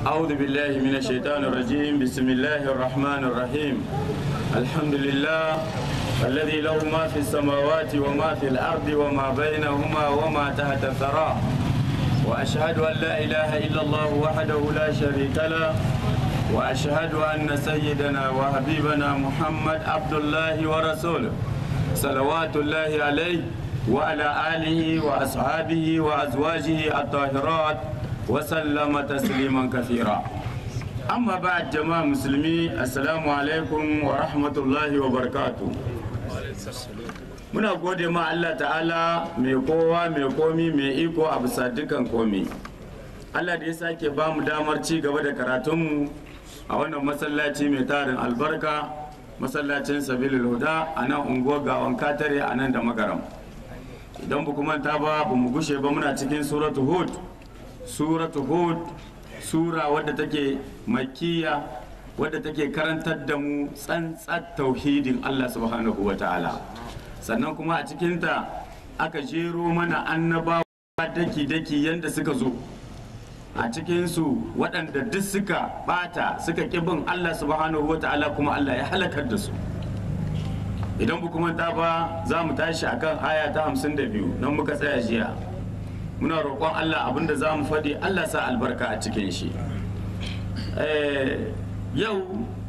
أعوذ بالله من الشيطان الرجيم بسم الله الرحمن الرحيم الحمد لله الذي له ما في السماوات وما في الأرض وما بينهما وما تحت الثرى وأشهد أن لا إله إلا الله وحده لا شريك له وأشهد أن سيدنا وحبيبنا محمد عبد الله ورسوله صلوات الله عليه وعلى آله وأصحابه وأزواجه الطاهرات وسلم تسليما كثيرا أما بعد جماعة مسلمين السلام عليكم ورحمة الله وبركاته muna gode ma Allah ta'ala mai kowa mai komi mai iko a bisa dukan komi Allah da ya sake ba mu damar ci gaba da karatunmu a wannan masallaci mai tarin albarka masallacin sabilil huda a nan unguwar gawan katare a nan da magaram idan ba manta ba ba mu gushe ba muna cikin suratu hud suratu hud sura wadda take makiya wadda take karantar da mu tsantsar tauhidin Allah subhanahu wa ta'ala sannan kuma a cikinta aka jero mana annabawa daki-daki yadda suka zo a cikinsu waɗanda duk suka bata suka bin Allah subhanahu wa ta'ala kuma Allah ya halakar da su idan ba kuma ta ba za mu tashi akan aya ta hamsin da biyu nan muka tsaya jiya muna roƙon Allah abinda za mu faɗi Allah sa albarka a cikin shi yau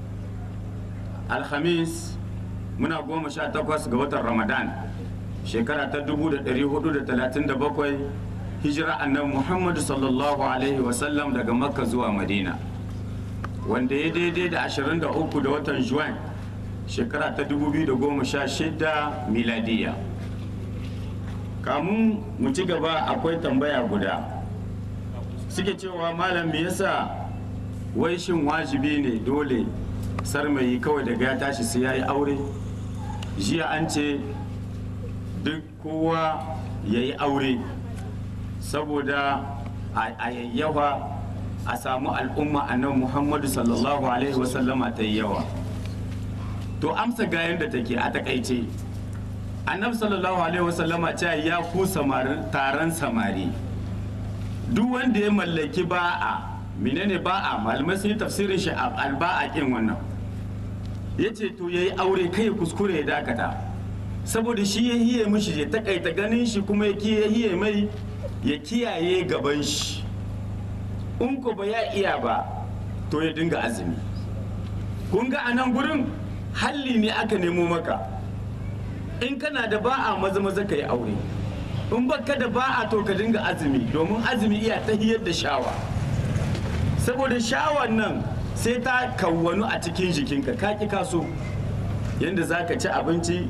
alhamis muna goma sha takwas ga watan ramadan shekara ta 1437 hijira annabi muhammadu sallallahu alaihi wasallam daga makka zuwa madina wanda ya daidai da 23 da watan juwan shekara ta 2016 miladiya kamun mu ci gaba akwai tambaya guda suke cewa malam me yasa wai shin wajibi ne dole sarmayi kawai daga ya tashi sai ya yi aure jiya an ce duk kowa ya yi aure saboda a yayyawa a samu al'umma a nan muhammadu sallallahu alaihi wasallama ta yi yawa to amsa ga yadda take a takaice annabi sallallahu alaihi wasallama ce ya ku taron samari duk wanda ya mallaki ba'a menene ba'a malamai sun yi tafsirin shi alba'a kin wannan ya ce to ya yi aure kai ya kuskure ya dakata saboda shi ya hiye mishi ya takaita ganin shi kuma ya hiye mai ya kiyaye gaban shi in ko ba ya iya ba to ya dinga azumi kun ga a nan gurin halli ne aka nemo maka in kana da ba'a maza maza ka yi aure in baka da ba'a to ka dinga azumi domin azumi iya ta hiyar da shawa saboda shawan nan sai ta kawwanu a cikin jikinka ka ki kaso yadda za ka ci abinci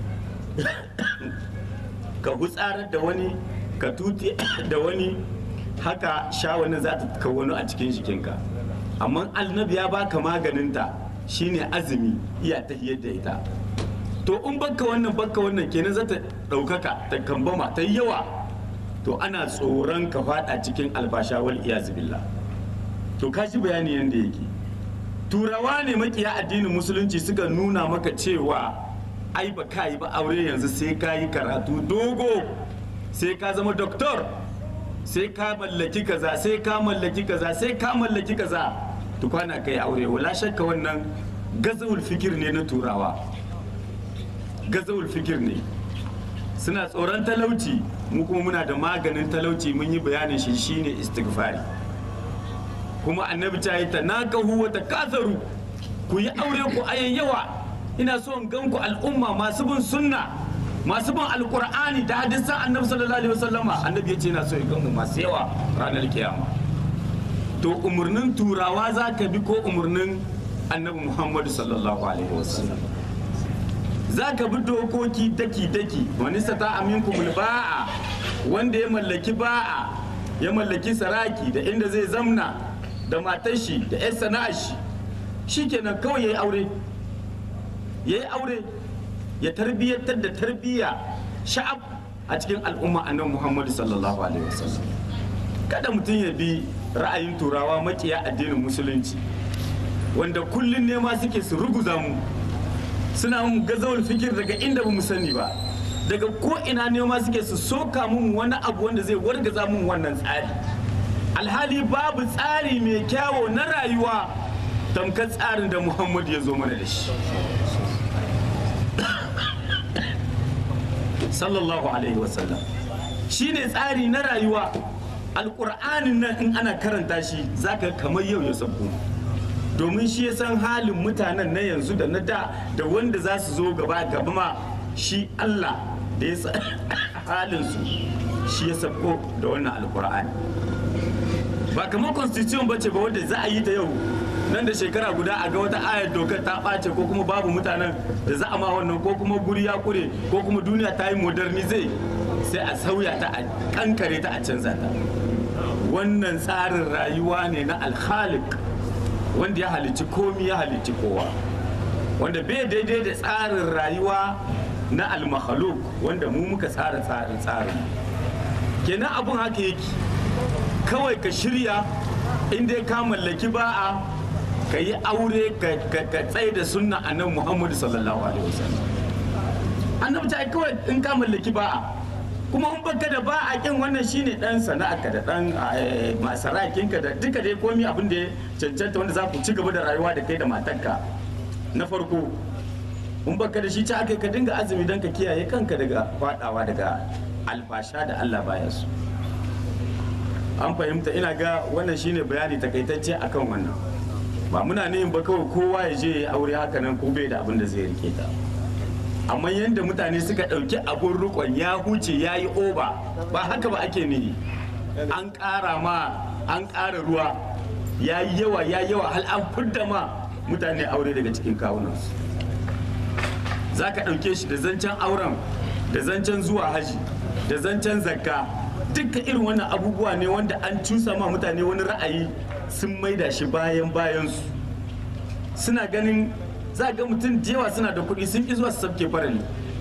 ka hutsarar da wani ka tuti da wani haka shawanin za ta kawwanu a cikin jikinka amma annabi ya baka maganinta shine azumi iya ta da ita to in baka wannan baka wannan kenan za ta ɗaukaka ta kambama ta yawa to ana tsoron ka fada cikin albasha wal billah to ka ji bayani yadda yake turawa ne makiya addinin musulunci suka nuna maka cewa ai ba ka yi ba aure yanzu sai ka yi karatu dogo sai ka zama doktor sai ka mallaki kaza sai ka mallaki kaza sai ka mallaki kaza tukwana kai aure wala shakka wannan gazawul fikir ne na turawa gazawul fikir ne suna tsoron talauci mu kuma muna da maganin talauci mun yi bayanin shi shine istighfari kuma annabi ta yi ta nakahu wa takasaru ku yi aure ku ayan yawa ina so in gan ku al'umma masu bin sunna masu bin alqur'ani da hadisan annabi sallallahu alaihi wasallama annabi ya ce ina so in gan mu masu yawa ranar kiyama to umurnin turawa za ka bi ko umurnin annabi muhammadu sallallahu alaihi wasallam za ka bi dokoki daki-daki wani sata aminku ba'a wanda ya mallaki ba'a ya mallaki saraki da inda zai zamna da matar shi da 'yan sana'ar shi shikenan kawai ya yi aure ya yi aure ya tarbiyyantar da tarbiyya sha'ab a cikin al'umma annabi muhammadu sallallahu alaihi wasallam kada mutum ya bi ra'ayin turawa makiya addinin musulunci wanda kullum nema suke su ruguza mu suna mun gazawar fikir daga inda ba mu sani ba daga ko ina nema suke su soka mun wani abu wanda zai wargaza mun wannan tsari alhali babu tsari mai kyawo na rayuwa tamkar tsarin da muhammad ya zo mana da shi sallallahu alaihi wasallam shi ne tsari na rayuwa alƙur'anin nan in ana karanta shi zaka kamar yau ya sauko domin shi ya san halin mutanen na yanzu da na da da wanda za su zo gaba gaba ma shi allah da ya san halinsu shi ya sauko da wannan alƙur'ani ba kamar constitution bace ba wanda za a yi ta yau nan da shekara guda a ga wata ayar dokar ta ɓace ko kuma babu mutanen da za a ma wannan ko kuma guri ya kure ko kuma duniya ta yi modernize sai a sauya ta a kankare ta a canza ta wannan tsarin rayuwa ne na alhalik wanda ya halicci komi ya halicci kowa wanda bai daidai da tsarin rayuwa na almahaluk wanda mu muka tsara tsarin tsarin kenan abun haka yake kawai ka shirya inda ka mallaki ba'a ka yi aure ka tsaye da sunna annabi muhammadu sallallahu alaihi wasallam annabi ta kawai in ka mallaki ba'a kuma in baka da ba'a kin wannan shine dan sana'arka da dan masarakinka da duka dai komi abin da ya cancanta wanda za ku ci gaba da rayuwa da kai da matarka na farko in baka da shi ta aka ka dinga azumi don ka kiyaye kanka daga fadawa daga alfasha da Allah baya su an fahimta ina ga wannan shine bayani takaitacce akan wannan ba muna nihin ba kawai kowa ya je ya aure haka nan ko bai da abin da zai rike ta amma yadda mutane suka ɗauki abun rukon ya huce ya yi oba ba haka ba ake nihi an ƙara ma an ƙara ruwa ya yi yawa ya yawa hal an fidda ma mutane aure daga cikin kawunansu za ka ɗauke shi da zancen auren da zancen zuwa haji da zancen zakka duka irin wannan abubuwa ne wanda an cusa ma mutane wani ra'ayi sun maida shi bayan bayansu suna ganin za ga mutum da yawa suna da kuɗi sun ki zuwa su sabke farali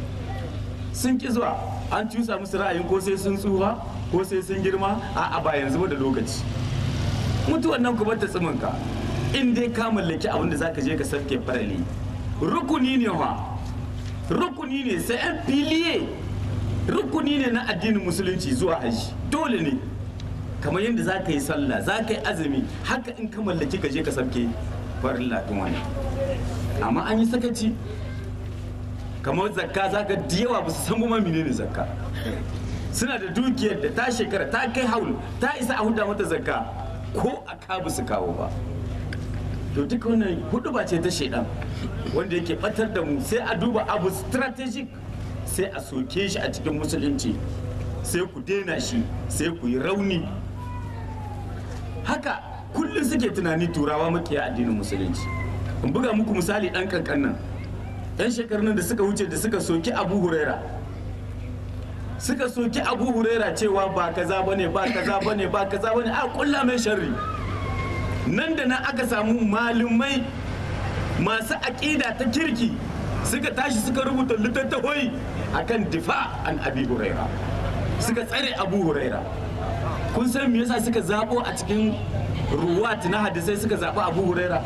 sun ki zuwa an cusa musu ra'ayin ko sai sun tsufa ko sai sun girma a ba yanzu ba da lokaci mutuwan nan ku bar ta tsiminka in dai ka mallaki abin da zaka je ka sabke farali rukuni ne wa rukuni ne sai an filiye rukuni ne na addinin musulunci zuwa haji dole ne kamar yadda za ka yi sallah za ka yi azumi haka in ka mallaki ka je ka sabke farin latin wani amma an yi sakaci kamar zakka za ka yawa ba su san ma menene zakka suna da dukiyar da ta shekara ta kai haul ta isa a huda mata zakka ko a ka su kawo ba to duka wannan hudu ba ce ta shaidan wanda yake batar da mu sai a duba abu strategic sai a soke shi a cikin musulunci sai ku daina shi sai ku yi rauni haka kullum suke tunani turawa makiya addinin musulunci in buga muku misali dan kankan nan yan shekarun da suka wuce da suka soki abu huraira suka soki abu huraira cewa ba kaza bane ba kaza bane ba kaza bane a kulla mai sharri nan da nan aka samu malumai masu aƙida ta kirki suka tashi suka rubuta littattafai akan difa an abi huraira suka tsare abu huraira kun san me yasa suka zabo a cikin ruwat na hadisai suka zaɓi abu huraira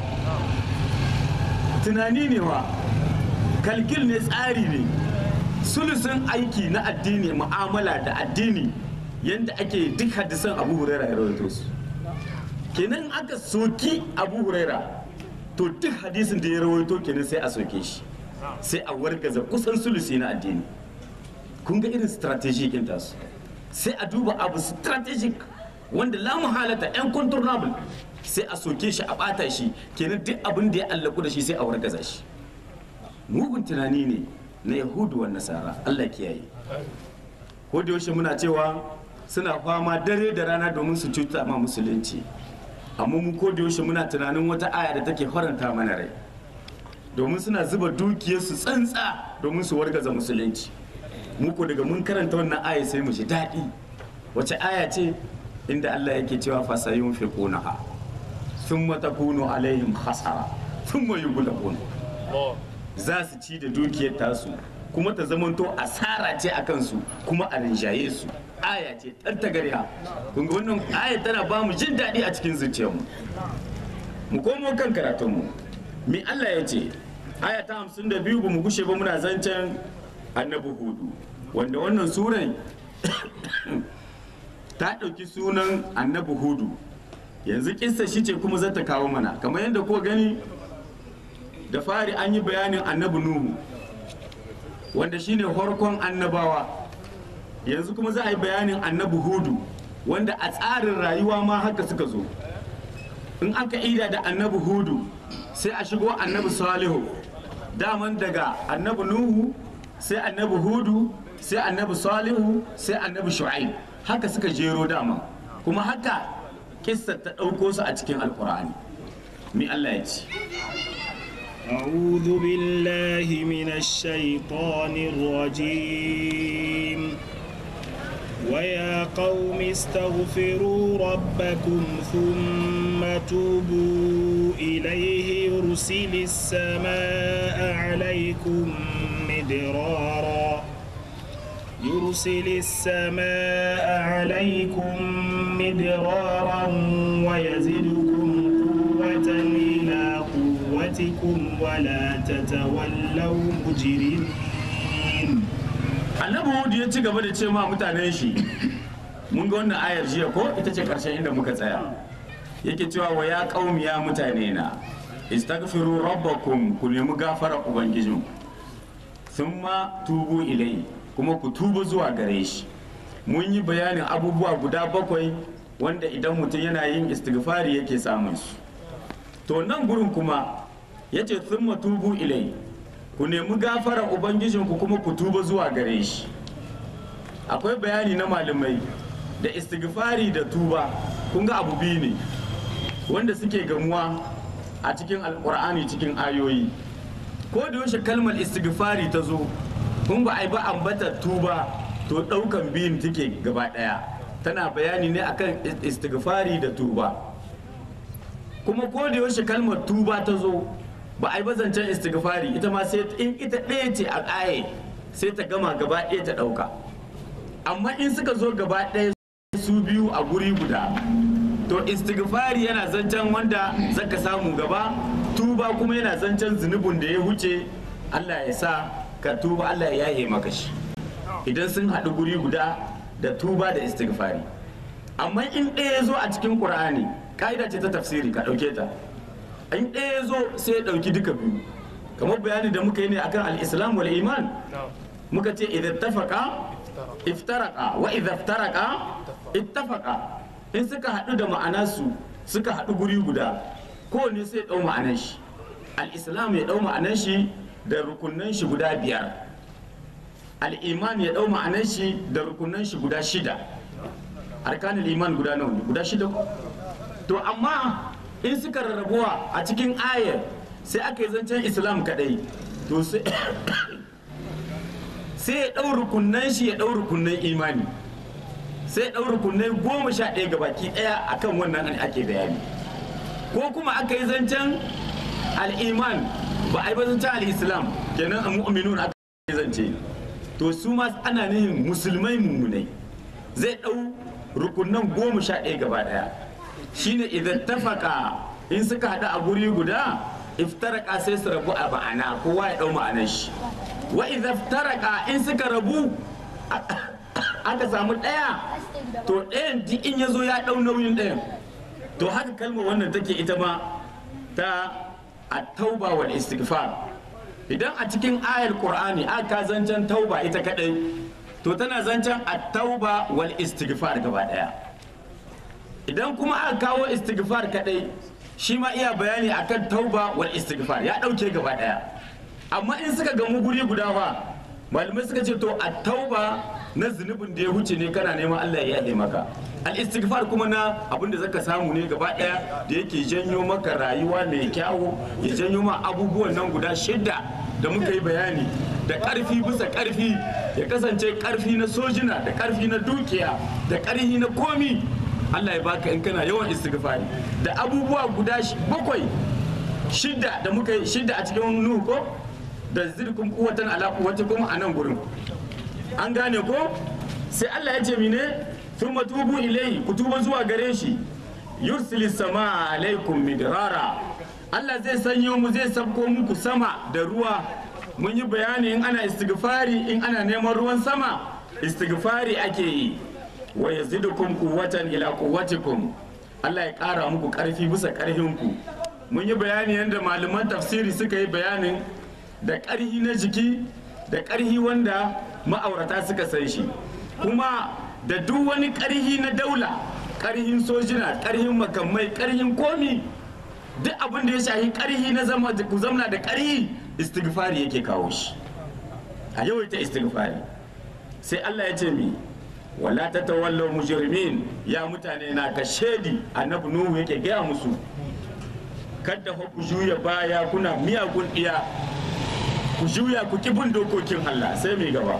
tunani ne wa kalkil ne tsari ne sulusun aiki na addini mu'amala da addini yadda ake duk hadisan abu huraira ya rawaito su kenan aka soki abu huraira to duk hadisin da ya rawaito kenan sai a soke shi sai a wargaza kusan sulusi na addini kun ga irin strategic ɗin tasu sai a duba abu strategic wanda la muhalata yan contournable sai a soke shi a bata shi kenan duk abin da ya allaku da shi sai a wargaza shi mugun tunani ne na yahudu wa nasara allah kiyaye ko da yaushe muna cewa suna fama dare da rana domin su cuta ma musulunci amma mu ko da yaushe muna tunanin wata aya da take faranta mana rai domin suna zuba dukiyarsu tsantsa domin su wargaza musulunci muku daga mun karanta wannan aya sai mu ji daɗi wace aya ce inda Allah yake cewa fasayun fi kunaha thumma takunu alaihim hasara thumma yughlabun za su ci da dukiyar tasu kuma ta zamanto asara ce a kansu kuma a rinjaye su aya ce tantagarya kun ga wannan aya tana ba mu jin daɗi a cikin zuciyarmu mu komo kan karatunmu me Allah ya ce aya ta hamsin da biyu ba mu gushe ba muna zancen annabi hudu wanda wannan surai ta ɗauki sunan annabi hudu yanzu kissa shi ce kuma zata kawo mana kamar yadda ko gani da fari an yi bayanin annabi nuhu wanda shine farkon annabawa yanzu kuma za a yi bayanin annabi hudu wanda a tsarin rayuwa ma haka suka zo in aka ida da annabi hudu sai a shigo annabi salihu daman daga annabi nuhu sai annabi hudu sai annabi salihu sai annabi shu'aib haka suka jero dama kuma haka kissa ta ɗauko su a cikin alkur'ani mi Allah ya ce أعوذ بالله من الشيطان الرجيم ويا قوم استغفروا ربكم ثم توبوا إليه يرسل السماء عليكم مدرارا يرسل السماء عليكم مدرارا ويزدكم قوة إلى قوتكم ولا تتولوا مجرمين annabi hudu ya ci gaba da ce ma mutanen shi mun ga wannan ayar jiya ko ita ce karshen inda muka tsaya yake cewa wa ya qaumi ya mutane na istaghfiru rabbakum ku nemi gafara ubangijin thumma tubu ilai kuma ku tuba zuwa gare shi mun yi bayanin abubuwa guda bakwai wanda idan mutum yana yin istighfari yake samun su to nan gurin kuma yace thumma tubu ilai ku nemi gafarar ubangijinku kuma ku tuba zuwa gare shi akwai bayani na malamai da istighfari da tuba kun ga abu biyu ne wanda suke gamuwa a cikin alkur'ani cikin ayoyi ko da yaushe kalmar istighfari ta zo kun ba ai ba ambata tuba to daukan biyun take gaba daya tana bayani ne akan istighfari da tuba kuma ko da yaushe kalmar tuba ta zo ba a yi bazancen istighfari ita ma sai in ita ɗaya ce a ƙaye sai ta gama gaba ɗaya ta ɗauka amma in suka zo gaba ɗaya su biyu a guri guda to istighfari yana zancen wanda zaka samu gaba tuba kuma yana zancen zunubin da ya wuce Allah ya sa ka tuba Allah ya yaye maka shi idan sun haɗu guri guda da tuba da istighfari amma in ɗaya ya zo a cikin ƙur'ani ka'ida ce ta tafsiri ka ɗauke ta in ɗaya ya zo sai ya ɗauki duka biyu kamar bayani da muka yi ne akan al-islam wal iman muka ce idan tafaka iftaraka wa idan iftaraka ittafaka in suka haɗu da ma'anarsu suka haɗu guri guda kowane sai ya ɗau ma'anar shi al-islam ya ɗau ma'anar shi da rukunan shi guda biyar al-iman ya ɗau ma'anar shi da rukunan shi guda shida arkanul iman guda nawa ne guda shida to amma in suka rarrabuwa a cikin ayar sai aka yi zancen islam kadai to sai ya ɗau rukunan shi ya ɗau rukunan imani sai ya ɗau rukunan goma sha ɗaya ga baki ɗaya akan wannan ake bayani ko kuma aka yi zancen al'iman ba a yi ba zancen al'islam kenan a mu'minun aka yi zance to su ma ana nihin musulmai mummunai zai ɗau rukunan goma sha ɗaya gaba ɗaya shine idan tafaka in suka haɗu a guri guda iftaraka sai su rabu a ma'ana kowa ya ɗau ma'anar shi wa idan iftaraka in suka rabu aka samu ɗaya to ɗayan duk in ya zo ya ɗau nauyin ɗayan to haka kalmar wannan take ita ma ta at-tauba wal istighfar idan a cikin ayar qur'ani aka zancen tauba ita kadai to tana zancen at-tauba wal istighfar gaba ɗaya idan kuma aka kawo istighfar kadai shi ma iya bayani akan tauba wal istighfar ya dauke gaba daya amma in suka gamu guri guda fa malamai suka ce to a tauba na zunubin da ya wuce ne kana neman Allah ya yaɗe maka al istighfar kuma na abin da zaka samu ne gaba daya da yake janyo maka rayuwa mai kyawu ya janyo ma abubuwan nan guda shidda da muka yi bayani da karfi bisa karfi ya kasance karfi na sojina da karfi na dukiya da karfi na komi Allah ya baka in kana yawan istighfari da abubuwa guda bakwai shidda da muka yi shidda a cikin nuhu ko da zirkun kuwatan ala kuwatikum a nan gurin an gane ko sai Allah ya ce mine thumma tubu ilayhi ku tuba zuwa gare shi yursilis sama alaikum midrara Allah zai sanyo mu zai sabko muku sama da ruwa mun yi bayani in ana istighfari in ana neman ruwan sama istighfari ake yi wa yazidukum quwwatan ila quwwatikum Allah ya ƙara muku ƙarfi bisa ƙarfinku mun yi bayani yadda malaman tafsiri suka yi bayanin da ƙarfi na jiki da ƙarfi wanda ma'aurata suka san shi kuma da duk wani ƙarfi na daula ƙarfin sojina ƙarfin makamai ƙarfin komi duk abin da ya shahi ƙarfi na zama ku zamna da ƙarfi istighfari yake kawo shi a yawaita istighfari sai Allah ya ce mi wala ta tawallau mujrimin ya mutane na ka shedi annabi nuhu yake gaya musu kada fa ku juya baya kuna miyagun iya ku juya ku ki bin dokokin Allah sai mai gaba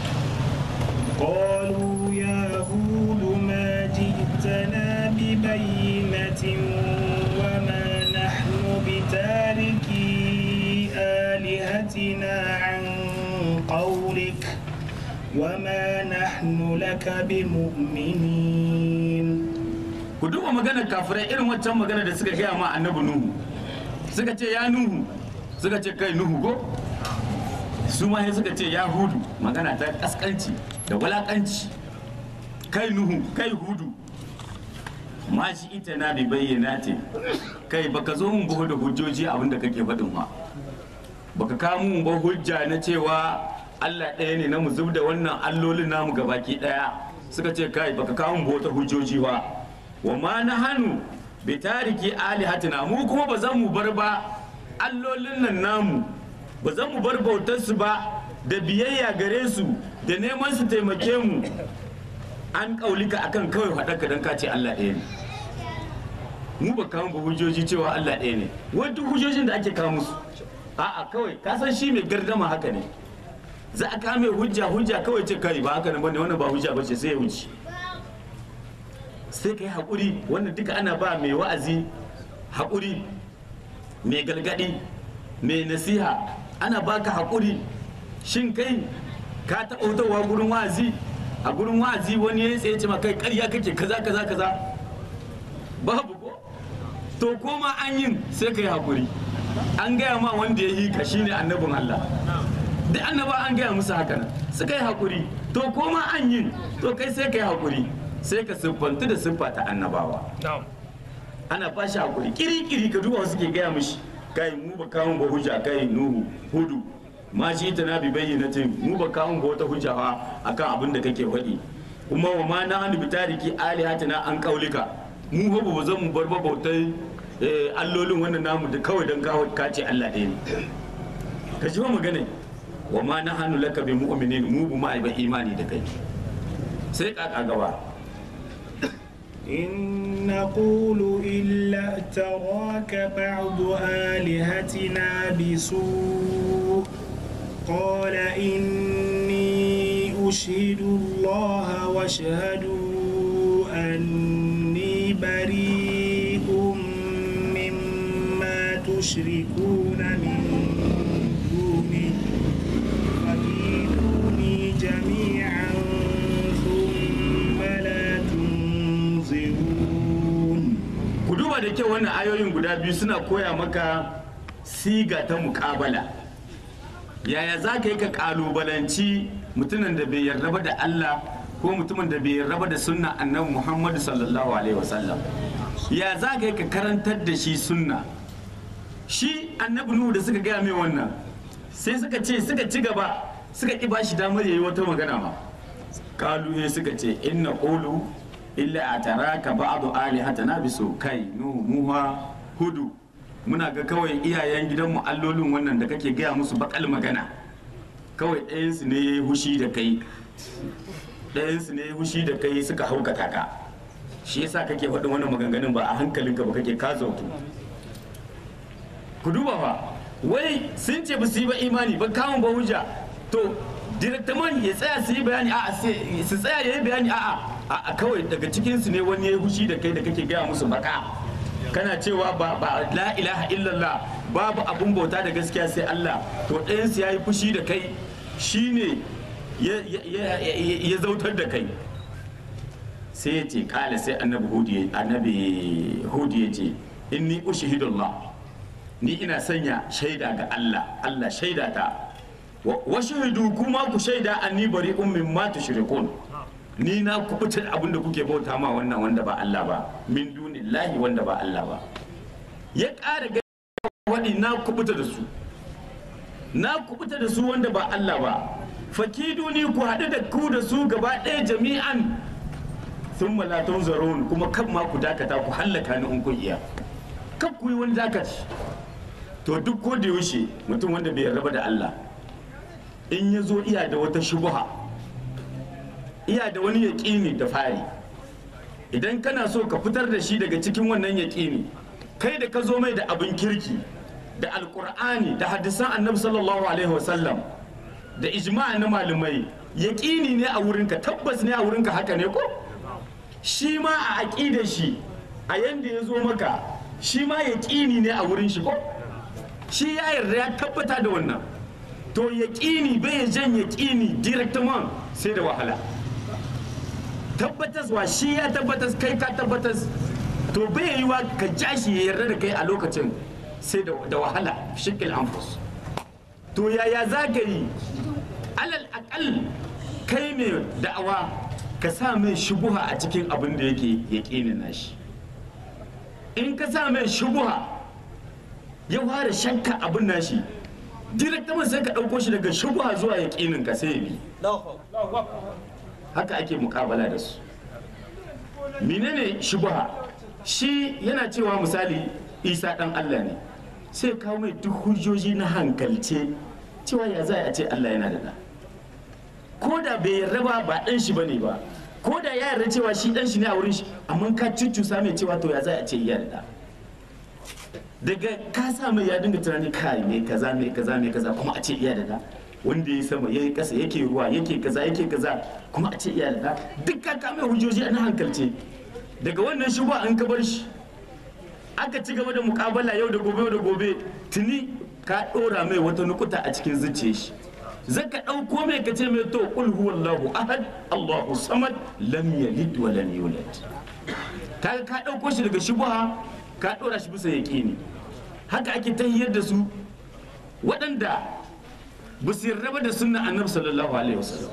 قالوا يا هود ما جئتنا ببينة وما نحن بتاركي آلهتنا عن قولك وما نحن لك بمؤمنين ku duba maganar kafirai irin waccan magana da suka gaya ma annabi nuhu suka ce ya nuhu suka ce kai nuhu go su ma sai suka ce ya hudu magana ta kaskanci da walakanci kai nuhu kai hudu ma shi ita na bi bayyana ce kai baka zo mun buhu da hujjoji abinda kake faɗin ma baka kawo mun ba hujja na cewa Allah ɗaya ne na mu zub da wannan allolin namu gabaki ɗaya suka ce kai baka kawo mun wata hujjoji ba wa ma na hannu bi tariki alihatina mu kuma ba zan mu bar ba allolin nan namu ba zan mu bar bautar su ba da biyayya gare su da neman su taimake mu an kaulika akan kawai faɗaka don ka ce Allah ɗaya ne mu ba kawo ba hujjoji cewa Allah ɗaya ne wani hujjojin da ake kawo musu a'a kawai ka san shi mai gardama haka ne za a kame hujja hujja kawai ce kai ba haka ne bane wannan ba hujja bace sai ya wuce sai kai hakuri wannan duka ana ba mai wa'azi hakuri mai galgadi mai nasiha ana baka hakuri shin kai ka taɓa wutarwa gurin wa'azi a gurin wa'azi wani ya tsaye ce ma kai ƙarya kake kaza kaza kaza babu ko to koma an yin sai kai hakuri an gaya ma wanda ya yi ka shine annabin Allah da annaba an gaya musu haka nan suka yi hakuri to koma an yin to kai sai kai hakuri sai ka siffantu da siffa ta annabawa ana ba shi hakuri kiri-kiri ka duba suke gaya mishi kai mu ba kawo ba hujja kai nuhu hudu ma shi ta na bi bayyanatin mu ba kawo ba wata hujja fa akan abin da kake faɗi kuma wa ma na hannu bitariki alihatina an kaulika mu ba ba zan mu bar ba bautai allolin wannan namu da kawai don kawo kace Allah ɗaya ne ka ji ba magana wa ma na hannu laka bi mu'minin mu bu ma ba imani da kai sai kaka gaba إن نقول إلا اعتراك بعض آلهتنا بسوء قال إني أشهد الله واشهدوا أني بريء مما تشركون من دونه فكيدوني جميعا ثم لا تنظرون ku duba da kyau wannan ayoyin guda biyu suna koya maka siga ta muƙabala yaya za ka yi ka ƙalubalanci mutumin da bai yarda ba da Allah ko mutumin da bai yarda ba da sunna annabi Muhammadu sallallahu alaihi wasallam ya za ka yi ka karantar da shi sunna shi annabi Nuhu da suka gaya mai wannan sai suka ce suka ci gaba suka ki bashi damar yayi wata magana ma kalu ne suka ce inna qulu illa ataraka ba'du alihatana bisu kai nuhu muha hudu muna ga kawai iyayen gidanmu allolin wannan da kake gaya musu bakal magana kawai ɗayansu ne ya yi hushi da kai ɗayansu ne ya yi hushi da kai suka haukata ka shi yasa kake faɗin wannan maganganun ba a hankalinka ba kake ka zautu ku duba fa wai sun ce ba su yi ba imani ba kamun ba hujja to direktaman ya tsaya su yi bayani a'a sai- su tsaya ya yi bayani a'a a kawai daga cikinsu ne wani ya yi hushi da kai da kake gaya musu baka kana cewa ba ba la ilaha illallah babu abun bauta da gaskiya sai Allah to ɗayansu ya yi fushi da kai shine ya ya- ya- ya zautar da kai sai ya ce kala sai annabi hudu ya annabi hudu ya ce inni ushhidullah ni ina sanya shaida ga Allah Allah shaida ta wa wa shahidu kuma ku shaida anni bari'un mimma tushrikun ni na kubuta da abin da kuke bauta ma wannan wanda ba Allah ba min dunillahi wanda ba Allah ba ya ƙara ga waɗi na kubuta da su na kubuta da su wanda ba Allah ba fakiduni ku haɗu da ku da su gaba ɗaya jami'an sun malatun zaron kuma kan ma ku dakata ku hallaka ni in kun iya kan ku yi wani dakaci to duk ko da yaushe mutum wanda bai raba da Allah in ya zo iya da wata shubuha iya da wani yaƙini da fari idan kana so ka fitar da shi daga cikin wannan yaƙini kai da ka zo mai da abin kirki da alƙur'ani da hadisan annabi sallallahu alaihi wasallam da ijma'a na malamai yaƙini ne a wurinka tabbas ne a wurinka haka ne ko shi ma a aƙidar shi a yanda ya zo maka shi ma yaƙini ne a wurin shi ko shi ya yarda ya tabbata da wannan to yaƙini bai jan yaƙini directement sai da wahala tabbataswa shi ya tabbatas kai ka tabbatas to bai yi wa ka ja shi ya yarda da kai a lokacin sai da wahala shikil anfus to yaya za ka yi alal akal kai ne da'awa ka sa mai shubuha a cikin abin da yake yaƙinin nashi in ka sa mai shubuha ya fara shakka abin nashi direktaman sai ka ɗauko shi daga shubuha zuwa yaƙinin ka sai ya bi haka ake mukabala da su menene shubuha shi yana cewa misali isa ɗan allah ne sai kawo mai duk hujjoji na hankalce cewa ya za a ce allah yana da ɗa ko da bai yarda ba ba ɗan shi bane ba ko da ya yarda cewa shi ɗan shi ne a wurin shi amma ka cuccusa mai cewa to ya za a ce iya da ɗa daga ka sa mai ya dinga tunani kai mai kaza mai kaza mai kaza kuma a ce iya da ɗa wanda ya sama ya yi ƙasa yake ruwa yake kaza yake kaza kuma a ce iya da ɗa duk ka kame hujjoji a na hankalce daga wannan shi ba an ka bar shi aka ci gaba da mukabala yau da gobe yau da gobe tuni ka ɗora mai wata nukuta a cikin zuciyar shi zaka ɗauko mai ka ce mai to qul huwallahu ahad allahu samad lam yalid wa lam yulad kaga ka ɗauko shi daga shubha ka ɗora shi bisa yaqini haka ake tahiyar da su waɗanda ba su yarda da sunna annabi sallallahu alaihi wasallam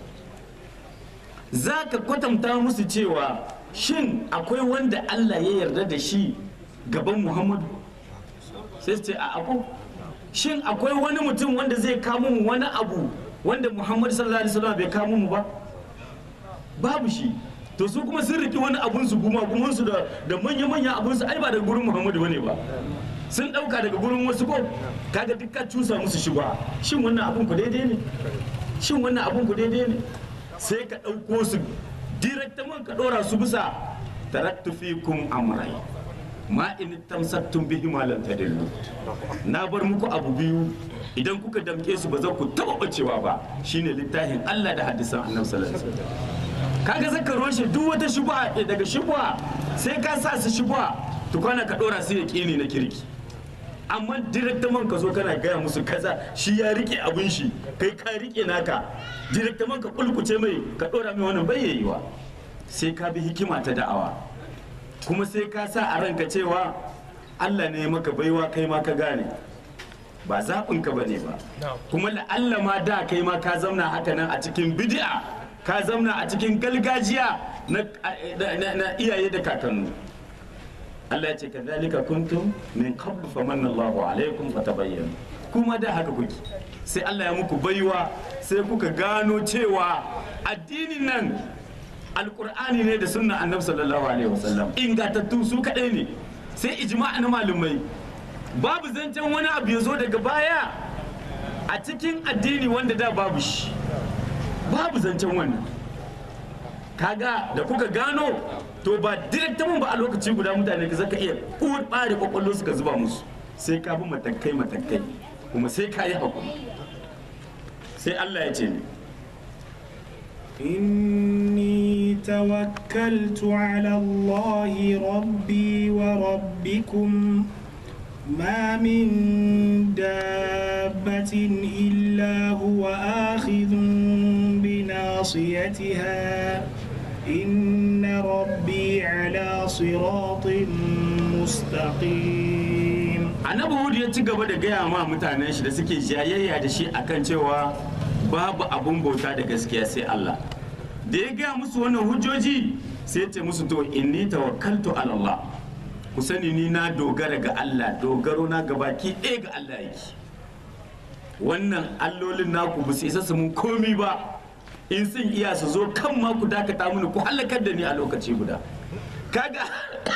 za ka kwatanta musu cewa shin akwai wanda Allah ya yarda da shi gaban Muhammadu sai su ce a akwai shin akwai wani mutum wanda zai kamo mu wani abu wanda muhammadu sallallahu alaihi wasallam bai kamo mu ba babu shi to su kuma sun riki wani abun su kuma kuma su da da manya manya abun su ai ba daga gurin muhammadu bane ba sun dauka daga gurin wasu ko kaga duk ka cusa musu shi ba shin wannan abun ku daidai ne shin wannan abun ku daidai ne sai ka dauko su directement ka dora su bisa taraktu fikum amrai ma in tamsaktum bihi ma lan tadillu na bar muku abu biyu idan kuka damke su ba za ku taba bacewa ba shine littafin Allah da hadisan Annabi sallallahu alaihi wasallam kaga zaka roshe duk wata shubha daga shubha sai ka sa su shubha to kana ka dora su yaqini na kirki amma direktaman ka zo kana gaya musu kaza shi ya rike abun shi kai ka rike naka direktaman ka kulkuce mai ka dora mai wannan bayyayiwa sai ka bi hikima ta da'awa kuma sai ka sa a ranka cewa Allah ne maka baiwa kai ma ka gane ba zaɓinka ba ne ba kuma la'alla ma da kai ma ka zamna haka nan a cikin bid'a ka zamna a cikin gargajiya na iyaye da kakannu Allah ya ce ka zalika kuntum min qablu famanna Allahu alaikum fatabayyanu kuma da haka kuke sai Allah ya muku baiwa sai kuka gano cewa addinin nan alkur'ani ne da sunna annabi sallallahu alaihi wasallam ingantattu su kadai ne sai ijma'a na malumai babu zancen wani abu ya zo daga baya a cikin addini wanda da babu shi babu zancen wannan kaga da kuka gano to ba direktamin ba a lokaci guda mutane ka zaka iya uwar bare kwakwallo suka zuba musu sai ka bi matakai matakai kuma sai ka yi hakuri sai Allah ya ce ne إني توكلت على الله ربي وربكم ما من دابة إلا هو آخذ بناصيتها إن ربي على صراط مستقيم annabi hudu ya ci gaba da gaya ma mutanen shi da suke jayayya da shi akan cewa babu abun bauta da gaskiya sai Allah da ya gaya musu wannan hujjoji sai ya ce musu to inni tawakkaltu ala Allah ku sani ni na dogara ga Allah dogaro na gabaki ɗaya ga Allah yake wannan allolin naku ba su isa su mun komi ba in sun iya su zo kan ma ku dakata mini ku halakar da ni a lokaci guda kaga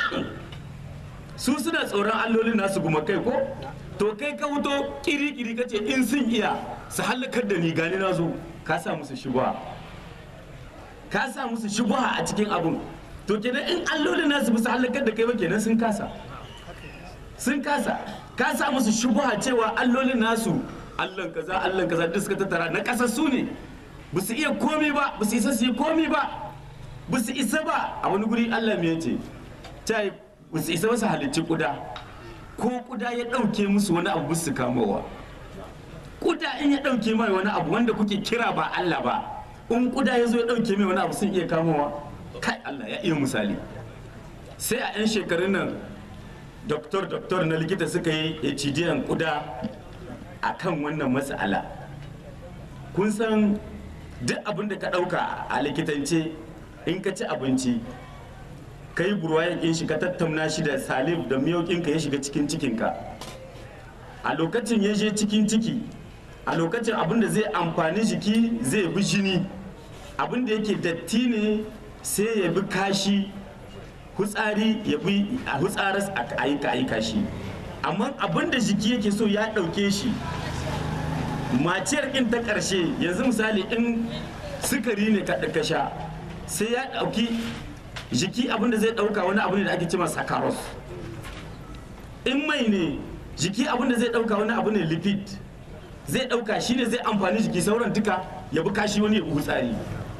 su suna tsoron allolin nasu guma kai ko to kai ka wuto kiri-kiri ka ce in sun iya su halakar da ni gani na zo ka sa musu shubha ka sa musu shubha a cikin abun to kenan in allolin nasu ba su halakar da kai ba kenan sun kasa sun kasa ka sa musu shubha cewa allolin nasu allan kaza allan kaza duk suka tattara na kasar su ne ba su iya komi ba ba su isa su yi komi ba ba su isa ba a wani guri allah me yace ta yi ba su isa ba su halicci kuda ko kuda ya ɗauke musu wani abu su kamowa kuda in ya ɗauke mai wani abu wanda kuke kira ba allah ba in kuda ya zo ya ɗauke mai wani abu sun iya kamowa kai allah ya iya misali sai a 'yan shekarun nan doktor doktor na likita suka yi hcdn kuda a kan wannan matsala kun san duk abin da ka ɗauka a likitance in ka ci abinci ka yi burwayan shi ka tattauna shi da salif da miyaukinka ya shiga cikin cikinka a lokacin ya je cikin ciki a lokacin abin da zai amfani jiki zai bi jini abin da yake datti ne sai ya bi kashi hutsari ya bi a hutsaras a yi kashi amma abin da jiki yake so ya ɗauke shi maciyar in ta ƙarshe yanzu misali in sukari ne ka sha sai ya ɗauki jiki abin da zai ɗauka wani abu ne da ake cema sakaros in mai ne jiki abin da zai ɗauka wani abu ne lipid zai ɗauka shine zai amfani jiki sauran duka ya bi kashi wani ya bi hutsari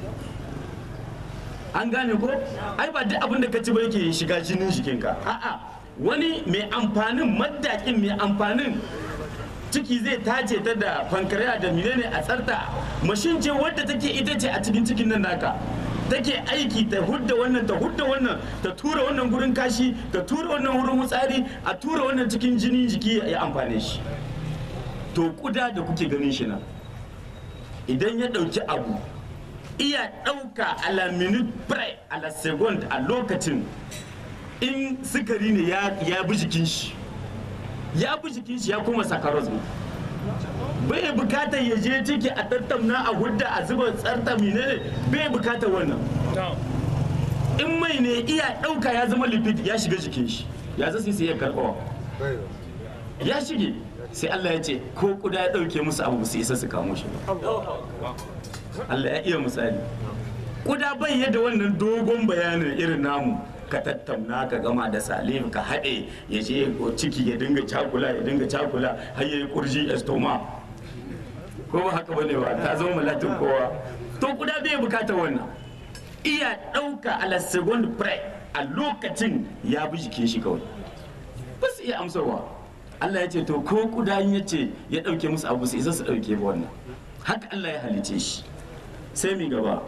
an gane ko ai ba duk abin da ka ci ba yake shiga jinin jikinka a'a wani mai amfanin maddakin mai amfanin ciki zai tace ta da pancreas da menene a tsarta mashin ce wadda take ita ce a cikin cikin nan naka take aiki ta hudda wannan ta hudda wannan ta tura wannan gurin kashi ta tura wannan wurin wutsari a tura wannan cikin jini jiki ya amfane shi to kuda da kuke ganin shi nan idan ya ɗauki abu iya ɗauka a la minute pre a la second a lokacin in sukari ne ya bi jikin shi ya bi jikin shi ya kuma sakaros ne bai bukatar ya je ciki a tattauna a hudda a zuba tsarta ne bai bukatar wannan in mai ne iya ɗauka ya zama lipid ya shiga jikin shi ya zai sai ya karɓawa ya shige sai Allah ya ce ko kuda ya ɗauke musu abu su isa su kamo shi ba Allah ya iya misali kuda bai yadda wannan dogon bayanin irin namu ka tattauna ka gama da salim ka haɗe ya je ciki ya dinga cakula ya dinga cakula har ya yi kurji estoma ko ba haka bane ba ta zama malatin kowa to kuda bai bukata wannan iya ɗauka a la second pre a lokacin ya bi jikin shi kawai ba su iya amsarwa Allah ya ce to ko kuda ya ce ya ɗauke musu abu su isa su ɗauke ba wannan haka Allah ya halice shi sai mi gaba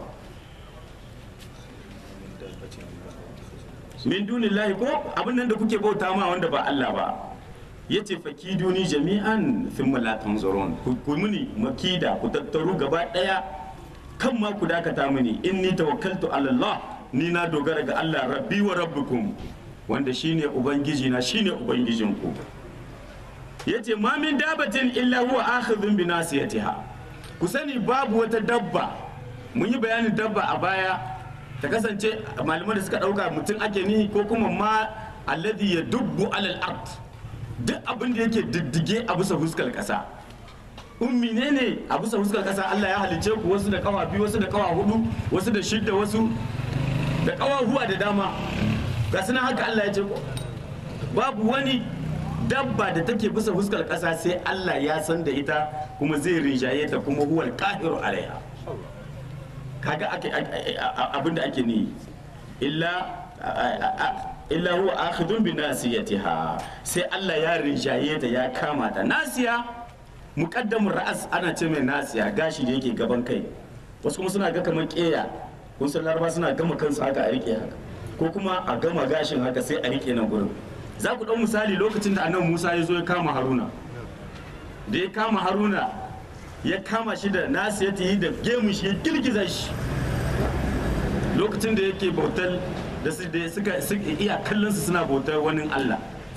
min dunillahi ko abin nan da kuke bauta ma wanda ba Allah ba yace fakiduni jami'an thumma la tanzurun ku muni makida ku tattaru gaba daya kan ma ku dakata mini inni tawakkaltu ala Allah ni na dogara ga Allah rabbi wa rabbukum wanda shine ubangiji na shine ubangijinku yace ma min dabatin illa huwa akhidhun bi nasiyatiha ku sani babu wata dabba mun yi bayanin dabba a baya ta kasance malaman da suka dauka mutum ake nihi ko kuma ma alladhi ya dubbu alal ard duk abin da yake diddige a bisa fuskar kasa ummi ne ne a bisa fuskar kasa Allah ya halice ku wasu da kawa biyu wasu da kawa hudu wasu da shidda wasu da kawa huwa da dama ga sunan haka Allah ya ce ko babu wani dabba da take bisa fuskar kasa sai Allah ya san da ita kuma zai rinjaye ta kuma huwal qahiru alaiha kaga abin da ake ni illa illa huwa akhidun bi nasiyatiha sai Allah ya rinjaye ta ya kama ta nasiya muqaddamun ra'as ana ce mai nasiya gashi da yake gaban kai wasu kuma suna ga kamar keya kun san laraba suna gama kansu haka a rike haka ko kuma a gama gashin haka sai a rike nan gurin za ku ɗau misali lokacin da annabi Musa ya zo ya kama Haruna da ya kama Haruna ya kama shi da nasiyati da gemun shi ya girgiza shi lokacin da yake bautar da su da suka suka iya kallon su suna bautar wani Allah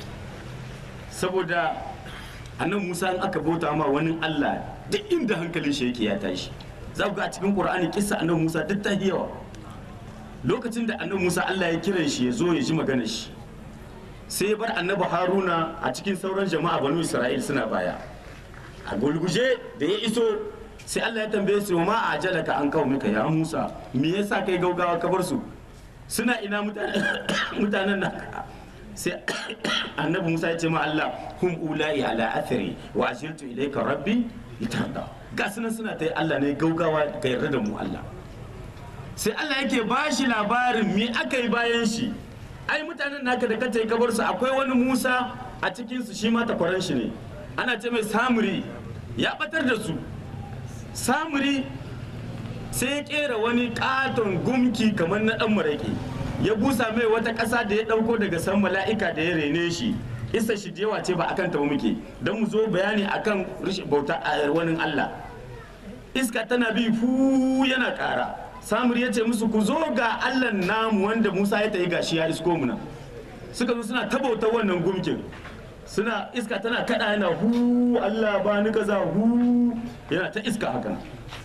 saboda annan Musa in aka bauta ma wani Allah duk inda hankalin shi yake ya tashi za ku ga a cikin Qur'ani kissa annan Musa duk ta yi yawa lokacin da annan Musa Allah ya kiran shi ya zo ya ji maganar shi sai ya bar annabi Haruna a cikin sauran jama'a banu Isra'il suna baya a gulguje da ya iso sai Allah ya tambaye su ma a jalaka an kawo maka ya Musa me yasa kai gaugawa ka bar su suna ina mutanen mutanen nan sai annabi Musa ya ce ma Allah hum ulai ala athari wa ashirtu ilayka rabbi litarda ga sunan suna ta Allah ne gaugawa ka yarda da mu Allah sai Allah yake ba shi labarin me aka yi bayan shi ai mutanen naka da kace kabar su akwai wani Musa a cikin su shi ma takwaran shi ne ana ce mai samuri ya batar da su samuri sai ya kera wani katon gumki kamar na dan maraƙi ya busa mai wata ƙasa da ya ɗauko daga san mala'ika da ya rene shi isa shi yawa ce ba akan ta ba muke don mu zo bayani akan rashin bauta a wani Allah iska tana bi fu yana ƙara samur ya ce musu ku zo ga Allah namu wanda Musa ya tayi gashi ya isko mu nan suka zo suna ta bautar wannan gumkin suna iska tana kada yana hu Allah ba ni kaza hu yana ta iska haka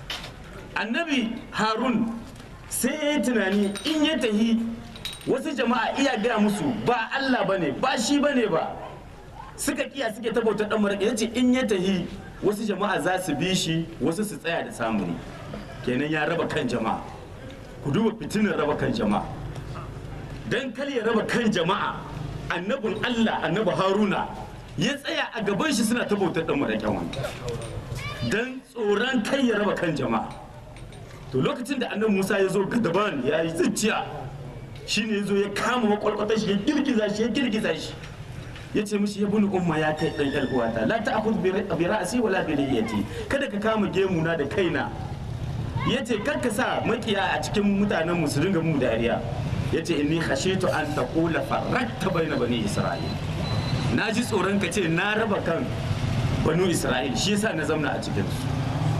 annabi harun sai ya yi tunani in ya tahi wasu jama'a iya gaya musu ba Allah ba ne ba shi ba ne ba suka kiya suke ta bautar dan maraƙi ya ce in ya tahi wasu jama'a za su bi shi wasu su tsaya da samuni kenan ya raba kan jama'a ku duba fitinin raba kan jama'a dan kar ya raba kan jama'a annabin Allah annabi Haruna ya tsaya a gaban shi suna ta bautar dan maraƙin wani dan tsoron kai ya raba kan jama'a to lokacin da annabi Musa ya zo gadaban ya yi zuciya shine ya zo ya kama makwalkwata shi ya girgiza shi ya girgiza shi ya ce mishi ya buni umma ya kai dan yar uwata la ta'khudh bi ra'si wala bi lihiyati kada ka kama gemuna da kaina ya ce kar ka sa makiya a cikin mutanen mu su dinga mu dariya ya ce inni khashitu an taqula farrakta baina bani isra'il na ji tsoron ka ce na raba kan banu isra'il shi yasa na zamna a cikin su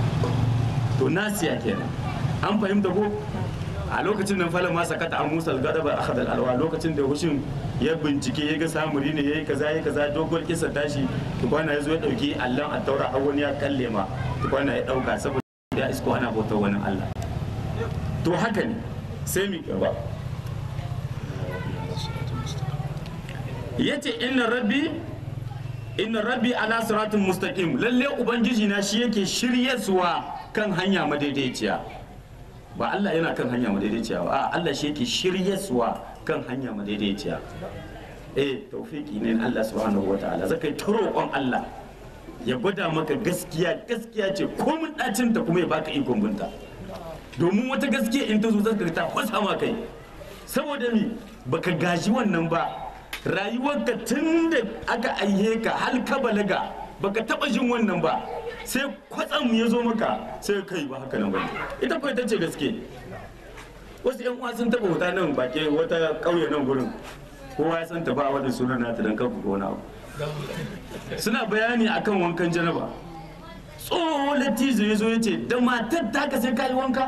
to nasiya kenan an fahimta ko a lokacin nan falon ma sakata an musa gadaba a hadal alwa lokacin da hushin ya bincike ya ga samuri ne yayi kaza yayi kaza dogon kisa tashi tukwana ya zo ya dauki allon a taura har wani ya kalle ma tukwana ya dauka saboda ya isko ana bautar wani allah to haka ne sai mi gaba yace inna rabbi inna rabbi ala siratin mustaqim lalle ubangiji na shi yake shiryarsuwa kan hanya madaidaiciya ba Allah yana kan hanya madaidaiciya ba a Allah shi yake shiryarsuwa kan hanya madaidaiciya eh tawfiki ne na Allah subhanahu wataala zakai ta roƙon Allah ya gwada maka gaskiya gaskiya ce komin ɗacin ta kuma ya baka ikon binta domin wata gaskiya in ta zo zaka ta kwasa ma kai saboda mi baka gaji wannan ba rayuwarka tun da aka aihe ka har ka balaga baka taba jin wannan ba sai kwatsam ya zo maka sai kai ba haka nan bane ita ko ita ce gaske wasu yan uwa sun taba wuta nan bake wata kauye nan gurin kowa ya san ta ba wani sunan nata dan kanku ko wani abu suna bayani akan wankan janaba tsohon lattijo ya zo ya ce da matar ta ka sai kayi wanka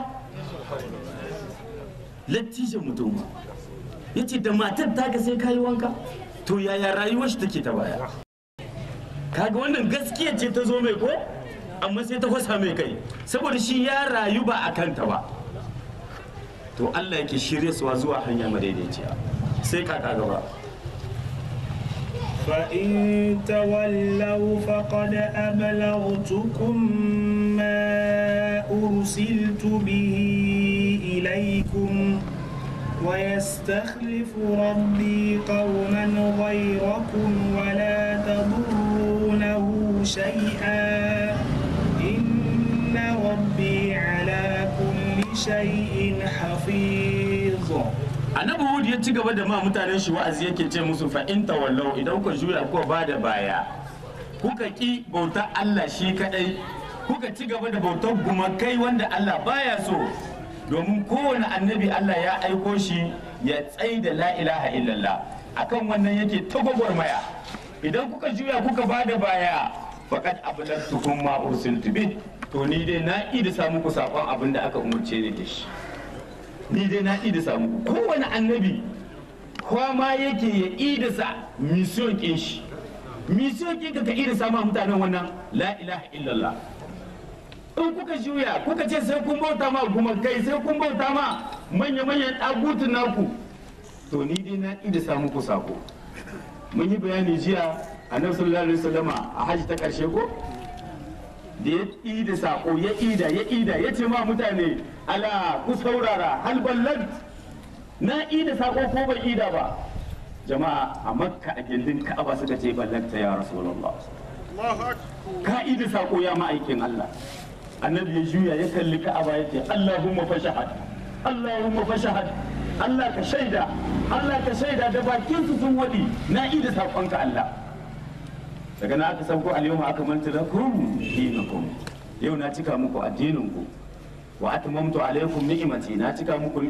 lattijon mutum ya ce da matar ta ka sai kayi wanka to yaya rayuwar shi take ta baya kaga wannan gaskiya ce ta zo mai ko amma sai ta kwasa mai kai saboda shi ya rayu ba a kanta ba to Allah yake shirye suwa zuwa hanya madaidaiciya sai kaka gaba فإن تولوا فقد أبلغتكم ما أرسلت به إليكم ويستخلف ربي قوما غيركم ولا تضرونه شيئا إن ربي على كل شيء حفيظ annabi hud ya ci gaba da ma mutanen shi wa'azi yake ce musu fa in tawallau idan kuka juya kuka ba da baya kuka ki bautar Allah shi kadai kuka ci gaba da bautar gumakai wanda Allah baya so domin kowane annabi Allah ya aiko shi ya tsai da la ilaha illallah akan wannan yake ta gwagwarmaya idan kuka juya kuka ba da baya faqad ablagtukum ma ursiltu bih to ni dai na idi samu ku sakon abin da aka umurce ni da shi ni dai na idisa muku kowane annabi kwama yake ya idisa mission kin shi mission kin ka ka idisa ma mutanen wannan la ilaha illallah in kuka juya kuka ce sai kun bauta ma gumakai sai kun bauta ma manya-manyan ɗagutun naku to ni dai na idisa muku sako mun yi bayani jiya annabi sallallahu alaihi wasallama a haji ta karshe ko da ya ida sako ya ida ya ida ya ce ma mutane ala ku saurara hal ballag na ida sako ko ban ida ba jama'a a makka a gindin ka'aba suka ce ballagta ya rasulullah ka ida sako ya ma'aikin Allah annabi ya juya ya kalli ka'aba ya ce allahumma fashahad allahumma fashahad Allah ka shaida Allah ka shaida da bakin su sun wadi na ida sakonka Allah daga na aka sauko al-yawma akmaltu lakum dinakum yau na cika muku addinin ku wa atmamtu alaykum ni'mati na cika muku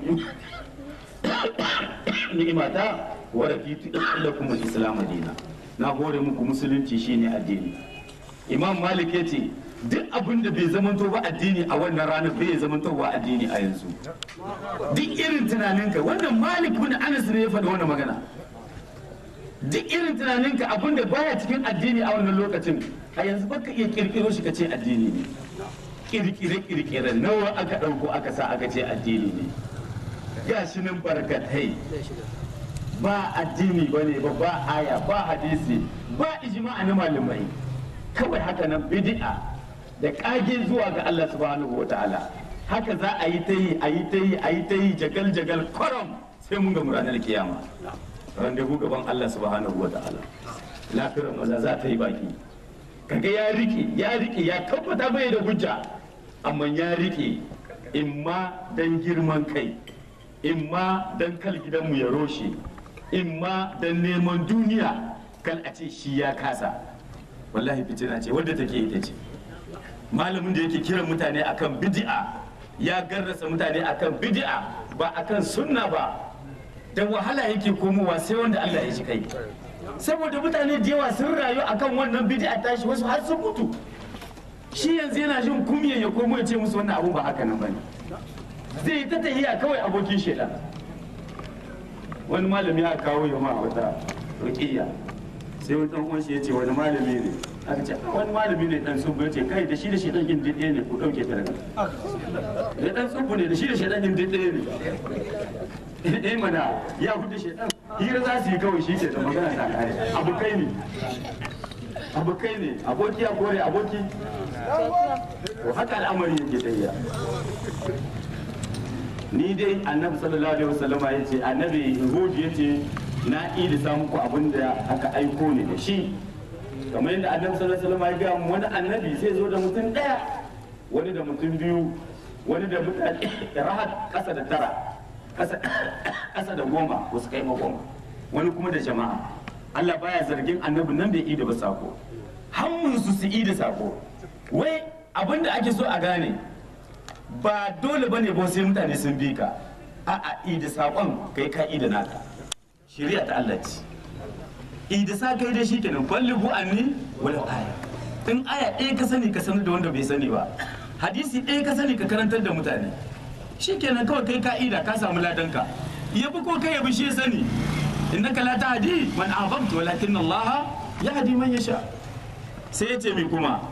ni'imata wa raditu lakum al-islam dina na hore muku musulunci shine addini imam malik yace duk abin da bai zamanto ba addini a wannan ranar bai zamanto ba addini a yanzu duk irin tunaninka wannan malik bin anas ne ya faɗi wannan magana duk irin tunaninka abin da baya cikin addini a wannan lokacin a yanzu baka iya kirkiro shi ka ce addini ne kirkire kirkire nawa aka ɗauko aka sa aka ce addini ne ga shi nan barkatai ba addini ba ne ba ba aya ba hadisi ba ijma'a na malamai kawai haka nan bid'a da kage zuwa ga Allah subhanahu wa ta'ala haka za a yi ta yi a yi ta yi a yi ta yi jagal jagal kwaram sai mun ga ranar kiyama randevu gaban Allah subhanahu wa ta'ala lafiyar maza za ta yi baki kaga ya rike ya rike ya tabbata bai da hujja amma ya rike imma dan girman kai imma dan kal gidanmu ya roshe imma dan neman duniya kal a ce shi ya kasa wallahi fitina ce wadda take ita ce malamin da yake kiran mutane akan bid'a ya garrasa mutane akan bid'a ba akan sunna ba da wahala yake komowa sai wanda Allah ya ji kai saboda mutane da yawa sun rayu akan wannan bid'a tashi wasu har sun mutu shi yanzu yana jin kumya ya komo ya ce musu wannan abu ba haka nan bane zai yi ta tahiya kawai abokin shedan wani malami ya kawo yamma wata ruqiyya sai wani dan uwan shi ya ce wani malami ne aka ce wani malami ne dan tsubu ya ce kai da shi da shedan din ɗaya ne ku dauke ta daga da dan tsubu ne da shi da shedan din ɗaya ne eh mana ya hudu shedan hira za su yi kawai shi ke da magana ta kare abokai ne abokai ne aboki ya kore aboki to haka al'amari yake tafiya ni dai annabi sallallahu alaihi wasallama ya ce annabi hud ya ce na ilisa muku abin da aka aiko ne da shi kamar yadda annabi sallallahu alaihi wasallama ya gaya mu wani annabi zai zo da mutum daya wani da mutum biyu wani da mutane rahat kasa da tara kasa da goma wasu kai ma goma wani kuma da jama'a Allah baya zargin annabin nan bai ida ba sako hammun su su ida sako wai abin da ake so a gane ba dole ba ne ba sai mutane sun bi ka a'a ida sakon kai ka ida naka shari'a ta Allah ce ida sa kai da shi kenan ballighu anni wala aya in aya ɗaya ka sani ka sanar da wanda bai sani ba hadisi ɗaya ka sani ka karantar da mutane shi kenan kawai kai ka ida ka samu ladanka yabi ko kai yabi shi ya sani innaka la tahdi man ahbabta walakin Allah yahdi man yasha sai ya ce mi kuma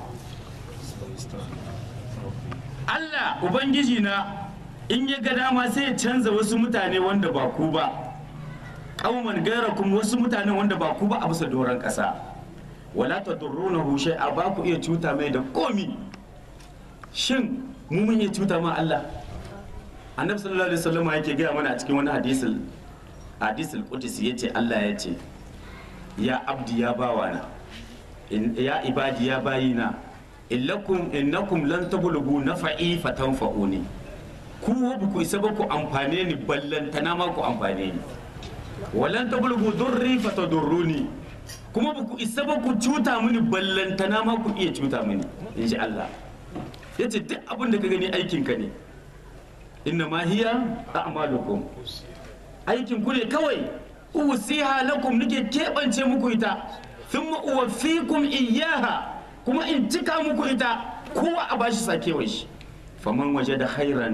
Allah ubangiji na in ya ga dama sai ya canza wasu mutane wanda ba ku ba kauman gairakum wasu mutane wanda ba ku ba a bisa doron kasa wala tadurrunahu shay'a ba ku iya cuta mai da komi shin mu mun iya cuta ma Allah annabi sallallahu alaihi wasallam yake gaya mana a cikin wani hadisul hadisul qudsi yace Allah ya ce ya abdi ya bawana ya ibadi ya bayina illakum innakum lan tablughu nafa'i fatanfa'uni ku ba ku isa ba ku amfane ni ballantana ma ku amfane ni walan tablughu durri fatadurruni kuma ba ku isa ba ku cuta mini ballantana ma ku iya cuta mini inji Allah yace duk abin da ka gani aikin ka ne inna ma hiya a'malukum aikin ku ne kawai usiha lakum nake keɓance muku ita thumma uwaffikum iyyaha kuma in cika muku ita kowa a bashi sakewar shi faman waje da khairan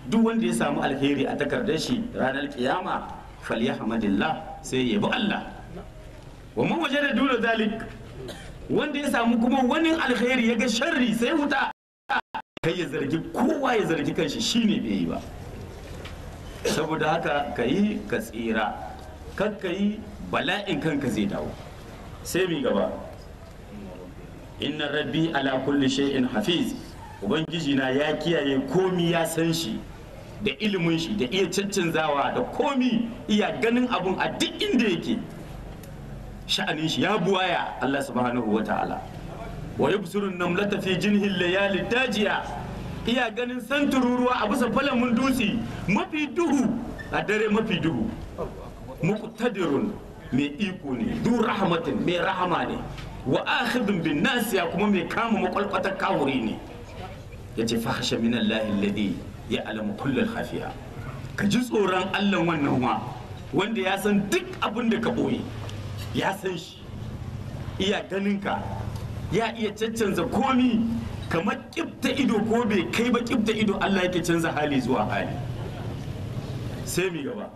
duk wanda ya samu alheri a takardar shi ranar kiyama falyahmadillah sai ya bi Allah wa man wajada duna zalik wanda ya samu kuma wani alheri ya ga sharri sai wuta kai ya zargi kowa ya zargi kanshi shine bai yi ba saboda haka ka yi ka tsira kan ka yi bala'in kanka zai dawo sai mi gaba inna rabbi ala kulli shay'in hafiz ubangiji na ya kiyaye komi ya san shi da ilimin shi da iya caccanzawa da komi iya ganin abun a duk inda yake sha'anin shi ya buwaya Allah subhanahu wa ta'ala wa yubsiru namlata fi jinhi layali dajiya iya ganin santururuwa a bisa falamin dutse mafi duhu a dare mafi duhu muqtadirun mai iko ne du rahmatin mai rahama ne wa akhidun bin nasiya kuma mai kama makwalkwatar kawuri ne yace fahasha min Allah alladhi ya'lamu kullal khafiya ka ji tsoron Allah wannan wa wanda ya san duk abin da ka boye ya san shi iya ganin ka ya iya caccanza komi kamar kifta ido ko bai kai ba kifta ido Allah yake canza hali zuwa hali sai mi gaba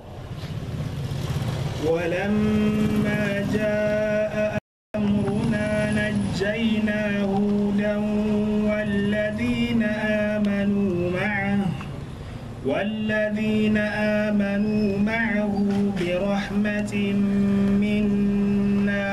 ولما جاء أمرنا نجينا هودا والذين آمنوا معه والذين آمنوا معه برحمة منا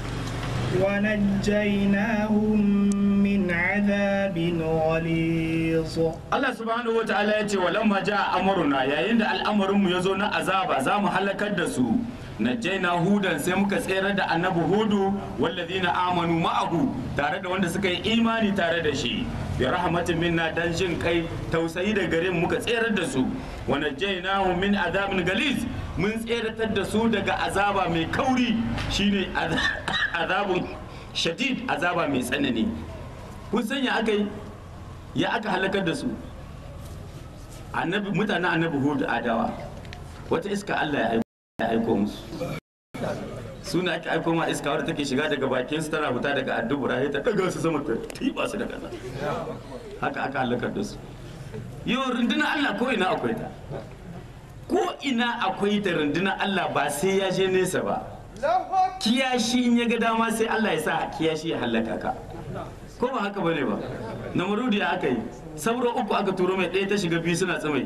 ونجيناهم من عذاب غليظ Allah subhanahu wata'ala ya ce walamma ja amruna yayin da al'amarin mu yazo na azaba za mu halakar da su najjaina hudan sai muka tsere da annabi hudu wallazina amanu ma'ahu tare da wanda suka yi imani tare da shi bi rahmatin minna dan jin kai tausayi da gare mu muka tsere da su wa najjainahu min azabin galiz mun tseratar da su daga azaba mai kauri shine azabun shadid azaba mai tsanani kun sanya aka yi ya aka halakar da su annabi mutanen annabi hudu adawa wata iska Allah ya aiko ya aiko musu suna ake aiko ma iska wadda take shiga daga bakin su tana fita daga addubura ta daga su sama ta tiba su da kasa haka aka halakar da su yau rundunar Allah ko ina akwai ta ko ina akwai ta rundunar Allah ba sai ya je nesa ba kiyashi in ya ga dama sai Allah ya sa kiyashi ya halaka ka ko ba haka bane ba namrudi ya aka yi sauro uku aka turo mai ɗaya ta shiga biyu suna tsamai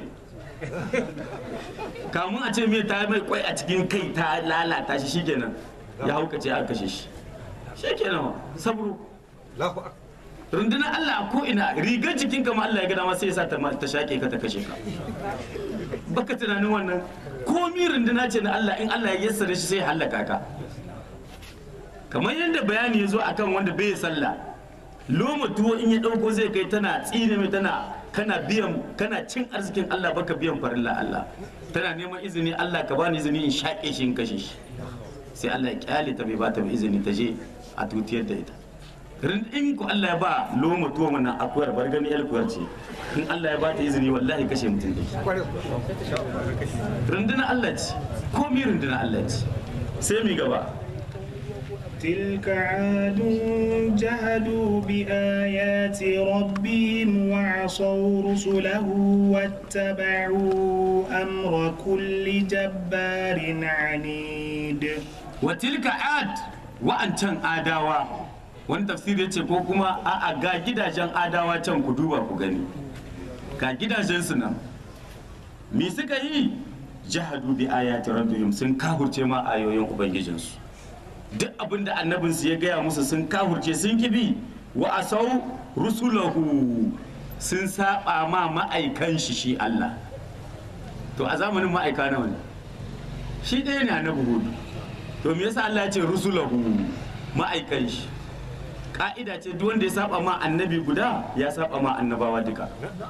kamun a ce mai ta mai kwai a cikin kai ta lalata shi shikenan ya haukace a kashe shi shikenan sabro rundunar Allah a ko ina rigar jikin kama Allah ya ga dama sai ya sa ta ta shaƙe ka ta kashe ka baka tunanin wannan komi runduna ce na Allah in Allah ya yassare shi sai ya hallaka ka kamar yadda bayani ya zo akan wanda bai sallah loma tuwo in ya dauko zai kai tana tsine mai tana kana biyan kana cin arzikin Allah baka biyan farilla Allah tana neman izini Allah ka bani izini in shaƙe shi in kashe shi sai Allah ya kyale ta bai ba ta izini ta je a tutiyar da ita in ku Allah ya ba loma tuwo mana akuyar bar gani yar kuyar ce in Allah ya ba ta izini wallahi kashe mutum da rundunar Allah ce komi rundunar Allah ce sai mi gaba تلك عاد جهدوا بآيات ربهم وعصوا رسله واتبعوا أمر كل جبار عنيد وتلك عاد وأنتن آداوا wani tafsiri ce ko kuma a ga gidajen adawa can ku duba ku gani ga gidajen su nan me suka yi jahadu bi ayati rabbihim sun kahurce ma ayoyin ubangijinsu duk abin da annabinsu ya gaya musu sun kahurce sun kibi wa asau rusulahu sun saba ma ma'aikan shi shi Allah to a zamanin ma'aika nawa ne shi ɗaya ne annabi hudu to me yasa Allah ya ce rusulahu ma'aikan shi ka'ida ce duk wanda ya saba ma annabi guda ya saba ma annabawa duka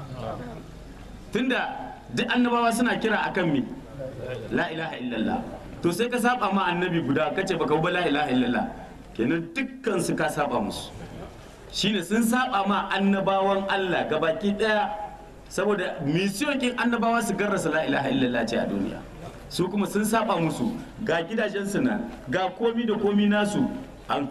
tunda duk annabawa suna kira akan me la ilaha illallah to sai ka saba ma annabi guda kace baka ba la ilaha illallah kenan dukkan su ka saba musu shine sun saba ma annabawan Allah gabaki daya saboda mission kin annabawa su garrasa la ilaha illallah ce a duniya su kuma sun saba musu ga gidajen su nan ga komi da komi nasu an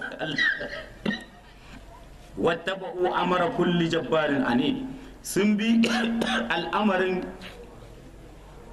wattaba'u amara kulli jabbarin ani sun bi al'amarin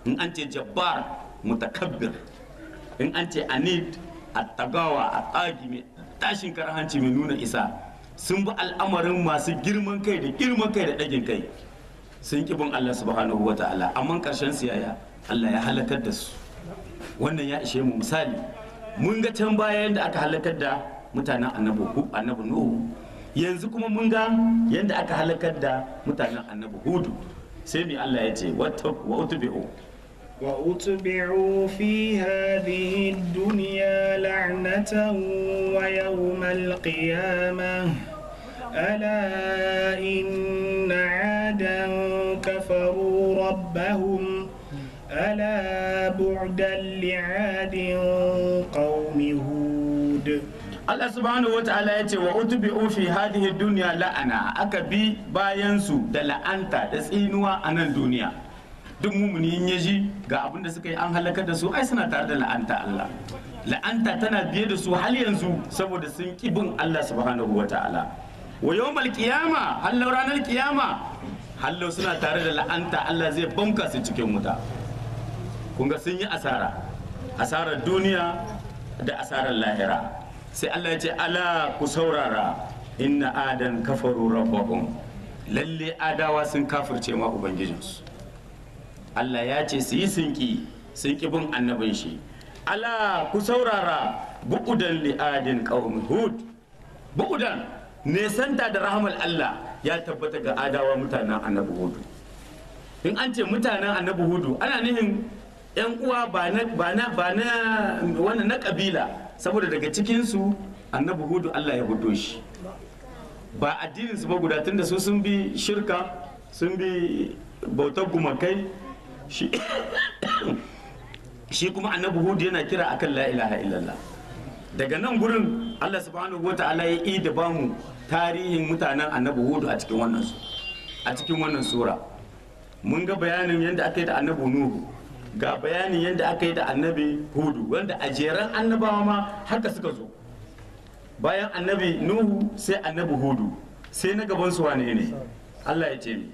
in an ce jabbar mutakabbir in an ce anid attagawa a tsagi mai tashin karhanci mai nuna isa sun bi al'amarin masu girman kai da girman kai da ɗagin kai sun ƙi bin Allah subhanahu wa ta'ala amma ƙarshen siyaya Allah ya halakar da su wannan ya ishe mu misali mun ga can baya yadda aka halakar da mutanen annabi nuhu yanzu kuma mun ga yadda aka halakar da mutanen annabi hudu sai mai Allah ya ce wa utbi'u وأتبعوا في هذه الدنيا لعنة ويوم القيامة ألا إن عادا كفروا ربهم ألا بعدا لعاد قوم هود Allah subhanahu wa ta'ala ya ce wa utbi'u fi hadhihi dunya la'ana aka bi bayan su da la'anta da tsinuwa a nan duniya duk mumuni in yaji ga abin da suka yi an halakar da su ai suna tare da la'anta Allah la'anta tana biye da su har yanzu saboda sun ki bin Allah subhanahu wa ta'ala wa yawmal qiyama hallau ranar qiyama hallau suna tare da la'anta Allah zai banka su cikin wuta kun ga sun yi asara asarar duniya da asarar lahira sai Allah ya ce ala ku saurara inna adan kafaru rabbahum lalle adawa sun kafirce ma ubangijinsu Allah ya ce su yi sinki sun ki bin annabin shi ala ku saurara bu'udan li adin qaumi hud bu'udan nesanta da rahmal Allah ya tabbata ga adawa mutanen annabi hudu in an ce mutanen annabi hudu ana nihin yan uwa ba na ba na ba na wannan na kabila saboda daga cikin su annabi hudu Allah ya hudo shi ba addinin su ba guda tunda su sun bi shirka sun bi bautar gumakai shi shi kuma annabi hudu yana kira akan la ilaha illallah daga nan gurin Allah subhanahu wa ta'ala ya yi da bamu tarihin mutanen annabi hudu a cikin wannan a cikin wannan sura mun ga bayanin yadda aka yi da annabi nuhu ga bayanin yadda aka yi da annabi hudu wanda a jeran annabawa ma haka suka zo bayan annabi nuhu sai annabi hudu sai na gaban su wane ne Allah ya ce mi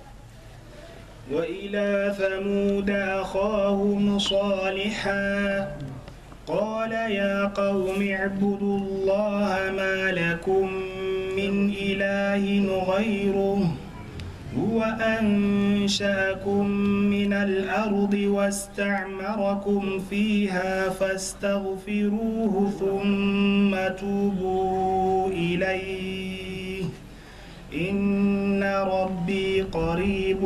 وإلى ثمود أخاهم صالحا قال يا قوم اعبدوا الله ما لكم من إله غيره هو أنشأكم من الأرض واستعمركم فيها فاستغفروه ثم توبوا إليه إن ربي قريب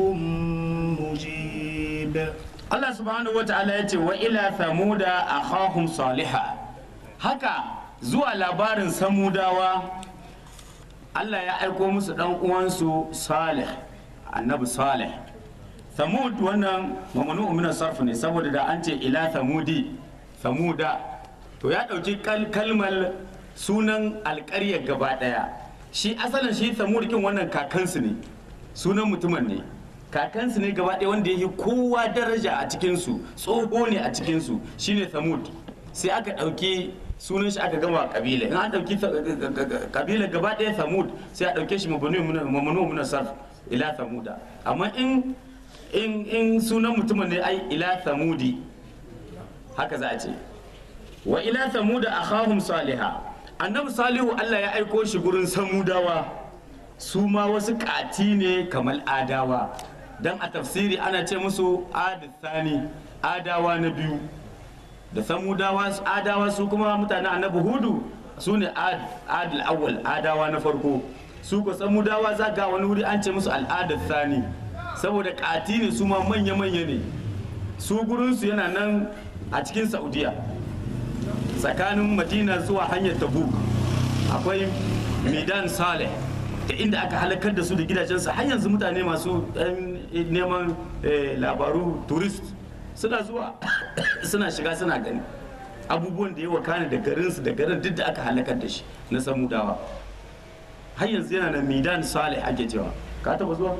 مجيب Allah subhanahu wa ta'ala ya ce wa ila samuda akhahum saliha haka zuwa labarin samudawa Allah ya aiko musu dan uwansu salih annabi salih samud wannan mamanu min sarf ne saboda da an ce ila samudi samuda to ya dauki kalmar sunan alƙaryar gaba daya shi asalin shi samud kin wannan kakansu ne sunan mutumin ne kakansu ne gaba ɗaya wanda ya yi kowa daraja a cikinsu tsoho ne a cikinsu shine samud sai aka ɗauki sunan shi aka gama kabila in an ɗauki kabila gaba ɗaya samud sai a ɗauke shi mamanu muna sarf ila samuda amma in in in sunan mutumin ne ai ila samudi haka za a ce wa ila samuda akhahum saliha annabi salihu Allah ya aiko shi gurin samudawa su ma wasu kati ne kamar adawa dan a tafsiri ana ce musu adisani adawa na biyu da samudawa adawa su kuma mutanen annabi hudu su ne adil awwal adawa na farko su ko samudawa za ga wani wuri an ce musu al'adar sani saboda kati ne su ma manya-manya ne su gurinsu yana nan a cikin saudiya tsakanin madina zuwa hanyar tabuk akwai midan saleh da inda aka halakar da su da gidajensu har yanzu mutane masu neman labaru turist suna zuwa suna shiga suna gani abubuwan da ya wakana da garinsu da garin duk da aka halakar da shi na samudawa har yanzu yana na midan salih ake cewa ka taba zuwa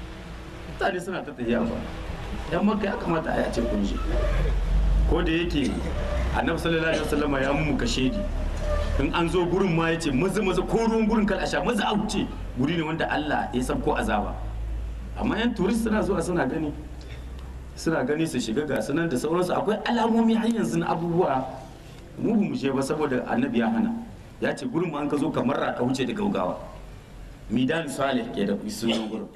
mutane suna ta tafiya ba yan maka ya kamata a yace kun shi ko da yake annabi sallallahu alaihi wasallam ya mu kashedi in an zo gurin ma yace maza maza ko ruwan gurin kal asha maza a wuce guri ne wanda Allah ya san ko azaba amma yan turist suna zuwa suna gani suna gani su shiga ga sunan da sauransu akwai alamomi har yanzu na abubuwa mu ba mu je ba saboda annabi ya hana ya ce gurin ma an ka zo kamar ka wuce da gaugawa midan salih ke da sunan gurin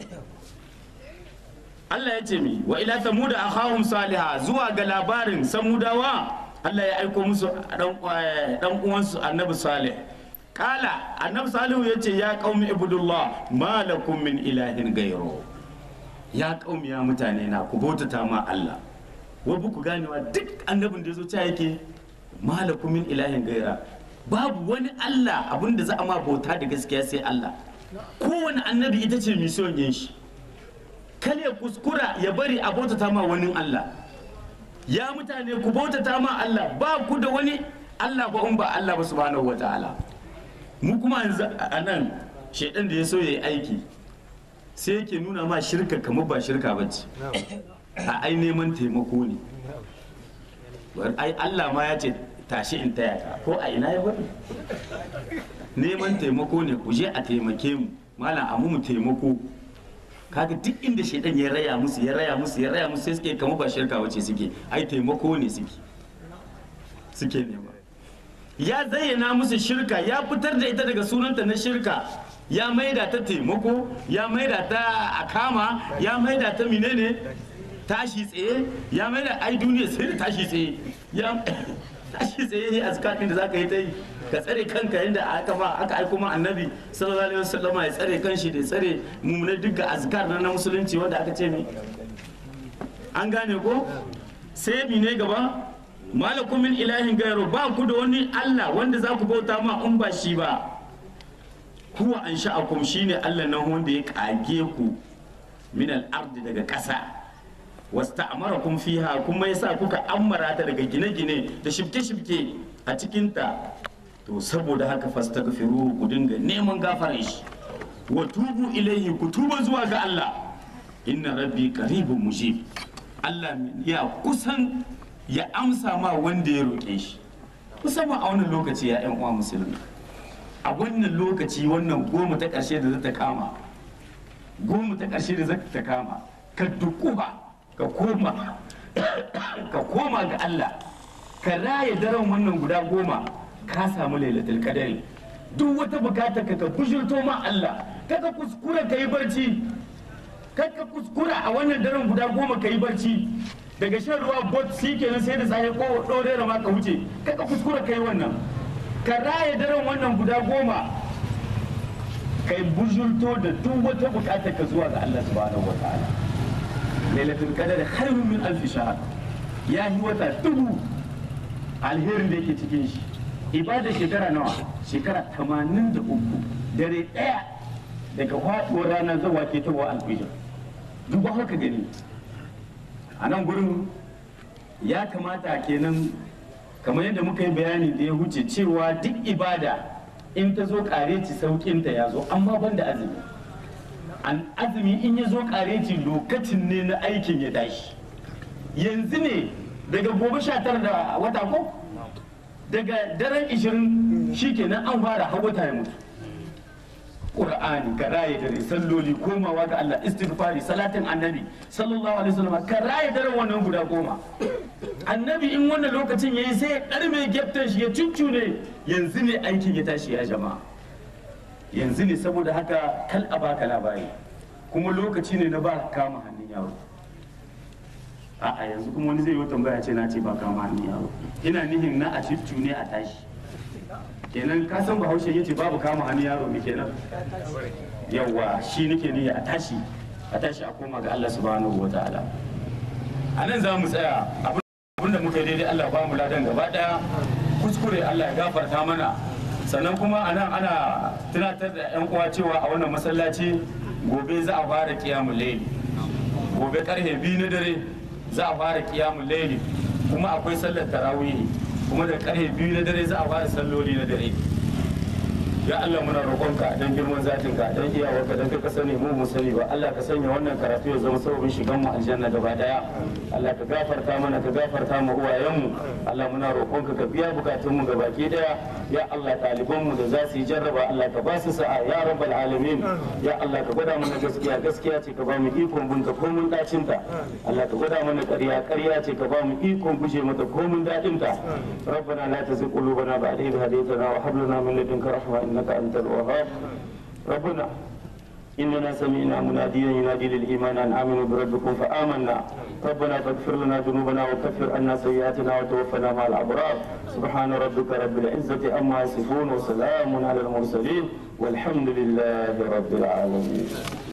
Allah ya ce mi wa ila samuda akhahum saliha zuwa ga labarin samudawa Allah ya aiko musu dan dan uwansu annabi salih kala annabi salihu ya ce ya qaumi ibudullah ma lakum min ilahin gairu ya qaumi ya mutane na ku bautata ma Allah wa ku ganewa duk annabin da ya zo ta yake ma lakum min ilahin gaira babu wani Allah abinda za a ma bauta da gaskiya sai Allah kowane annabi ita ce mission yin shi kar ya kuskura ya bari a bautata ma wani Allah ya mutane ku bautata ma Allah ba ku da wani Allah ba in ba Allah ba subhanahu wa ta'ala mu kuma yanzu a nan shaidan da ya so ya yi aiki sai yake nuna ma shirka kamar ba shirka ba ce a ai neman taimako ne ai Allah ma ya ce tashi in taya ka ko a ina ya bari neman taimako ne ku je a taimake mu malam a mu taimako kaga duk inda shaidan ya raya musu ya raya musu ya raya musu sai suke kamar ba shirka wace suke ai taimako ne suke suke nema ya zayyana musu shirka ya fitar da ita daga sunanta na shirka ya maida ta taimako ya maida ta akama ya maida ta menene tashi tsaye ya maida ai duniya sai da tashi tsaye ya tashi tsaye a zakatin da zaka yi ta yi ka tsare kanka yadda aka ba aka aiko ma annabi sallallahu alaihi wasallam ya tsare kanshi da ya tsare mummunai duk ga azkar na musulunci wanda aka ce mi an gane ko sai mi ne gaba malakum min ilahin gairu ba ku da wani Allah wanda za ku bauta ma in ba shi ba huwa an sha'akum shine Allah nan wanda ya kage ku min al-ardi daga ƙasa wasta'amarakum fiha kuma yasa kuka ammara ta daga gine-gine da shibke-shibke a cikinta to saboda haka fastaghfiru ku dinga neman gafarar shi wa tubu ilaihi ku tuba zuwa ga Allah inna rabbi qaribun mujib Allah ya kusan ya amsa ma wanda ya roƙe shi musamman a wannan lokaci ya yan uwa musulmi a wannan lokaci wannan goma ta ƙarshe da za ta kama goma ta ƙarshe da za ta kama ka dukuba ka koma ka koma ga Allah ka raye daren wannan guda goma ka samu lailatul qadari duk wata bukata ka ka kushirto ma Allah kaka kuskura ka yi barci kaka kuskura a wannan daren guda goma ka yi barci daga shan ruwa bot shi kenan sai da tsaye ko ɗore da ma ka wuce kaka kuskura ka yi wannan ka raye daren wannan guda goma ka yi bujurto da duk wata bukata ka zuwa ga Allah subhanahu wa ta'ala lailatul qadari khairun min alfi shahr ya yi wata dubu alherin da yake cikin shi ibada shekara nawa shekara tamanin da uku dare ɗaya daga faɗuwar ranar zawa ke tawa alfijir duk haka gani a nan gurin ya kamata kenan kamar yadda muka yi bayani da ya huce cewa duk ibada in ta zo kareci sauƙinta ya zo amma ban da azumi an azumi in ya zo kareci lokacin ne na aikin ya tashi yanzu ne daga gobe sha tara da wata ko daga daren ishirin shi kenan an fara hawata ya mutu Qur'ani ka raye dare salloli komawa ga Allah istighfari salatin annabi sallallahu alaihi wasallam ka raye dare wannan guda goma annabi in wannan lokacin yayi sai ya karme geftan shi ya cuncune yanzu ne aikin ya tashi ya jama'a yanzu ne saboda haka kal a baka labari kuma lokaci ne na ba kama hannun yaro a'a yanzu kuma wani zai yi tambaya ce na ce ba kama hannun yaro ina nihin na a ne a tashi kenan ka san bahaushe yace babu kama hannun yaro ne kenan yawa shi nake ni a tashi a tashi a koma ga Allah subhanahu wa ta'ala a nan za mu tsaya abinda muka yi daidai Allah ba mu ladan gaba daya kuskure Allah ya gafarta mana sannan kuma a nan ana tunatar da yan uwa cewa a wannan masallaci gobe za a fara kiyamul layli gobe karfe biyu na dare za a fara kiyamul layli kuma akwai sallar tarawih kuma da karfe biyu na dare za a fara salloli na dare ya Allah muna roƙonka dan girman zatin ka dan iyawarka dan kai ka sani mu mu sani ba Allah ka sanya wannan karatu ya zama sababin shigan mu aljanna gaba daya Allah ka gafarta mana ka gafarta mu uwayen mu Allah muna roƙonka ka biya bukatun mu gabaki daya ya Allah ɗaliban mu da za su yi jarraba Allah ka ba su sa'a ya rabbal alamin ya Allah ka gwada mana gaskiya gaskiya ce ka ba mu ikon bunta komun dacin ta Allah ka gwada mana ƙarya ƙarya ce ka ba mu ikon guje mata komun dadin ta ربنا لا تزغ قلوبنا بعد إذ هديتنا وهب لنا من لدنك رحمة إنك أنت الوهاب ربنا إننا سمعنا مناديا ينادي للإيمان أن آمنوا بربكم فآمنا ربنا فاغفر لنا ذنوبنا وكفر عنا سيئاتنا وتوفنا مع الأبرار سبحان ربك رب العزة عما يصفون وسلام على المرسلين والحمد لله رب العالمين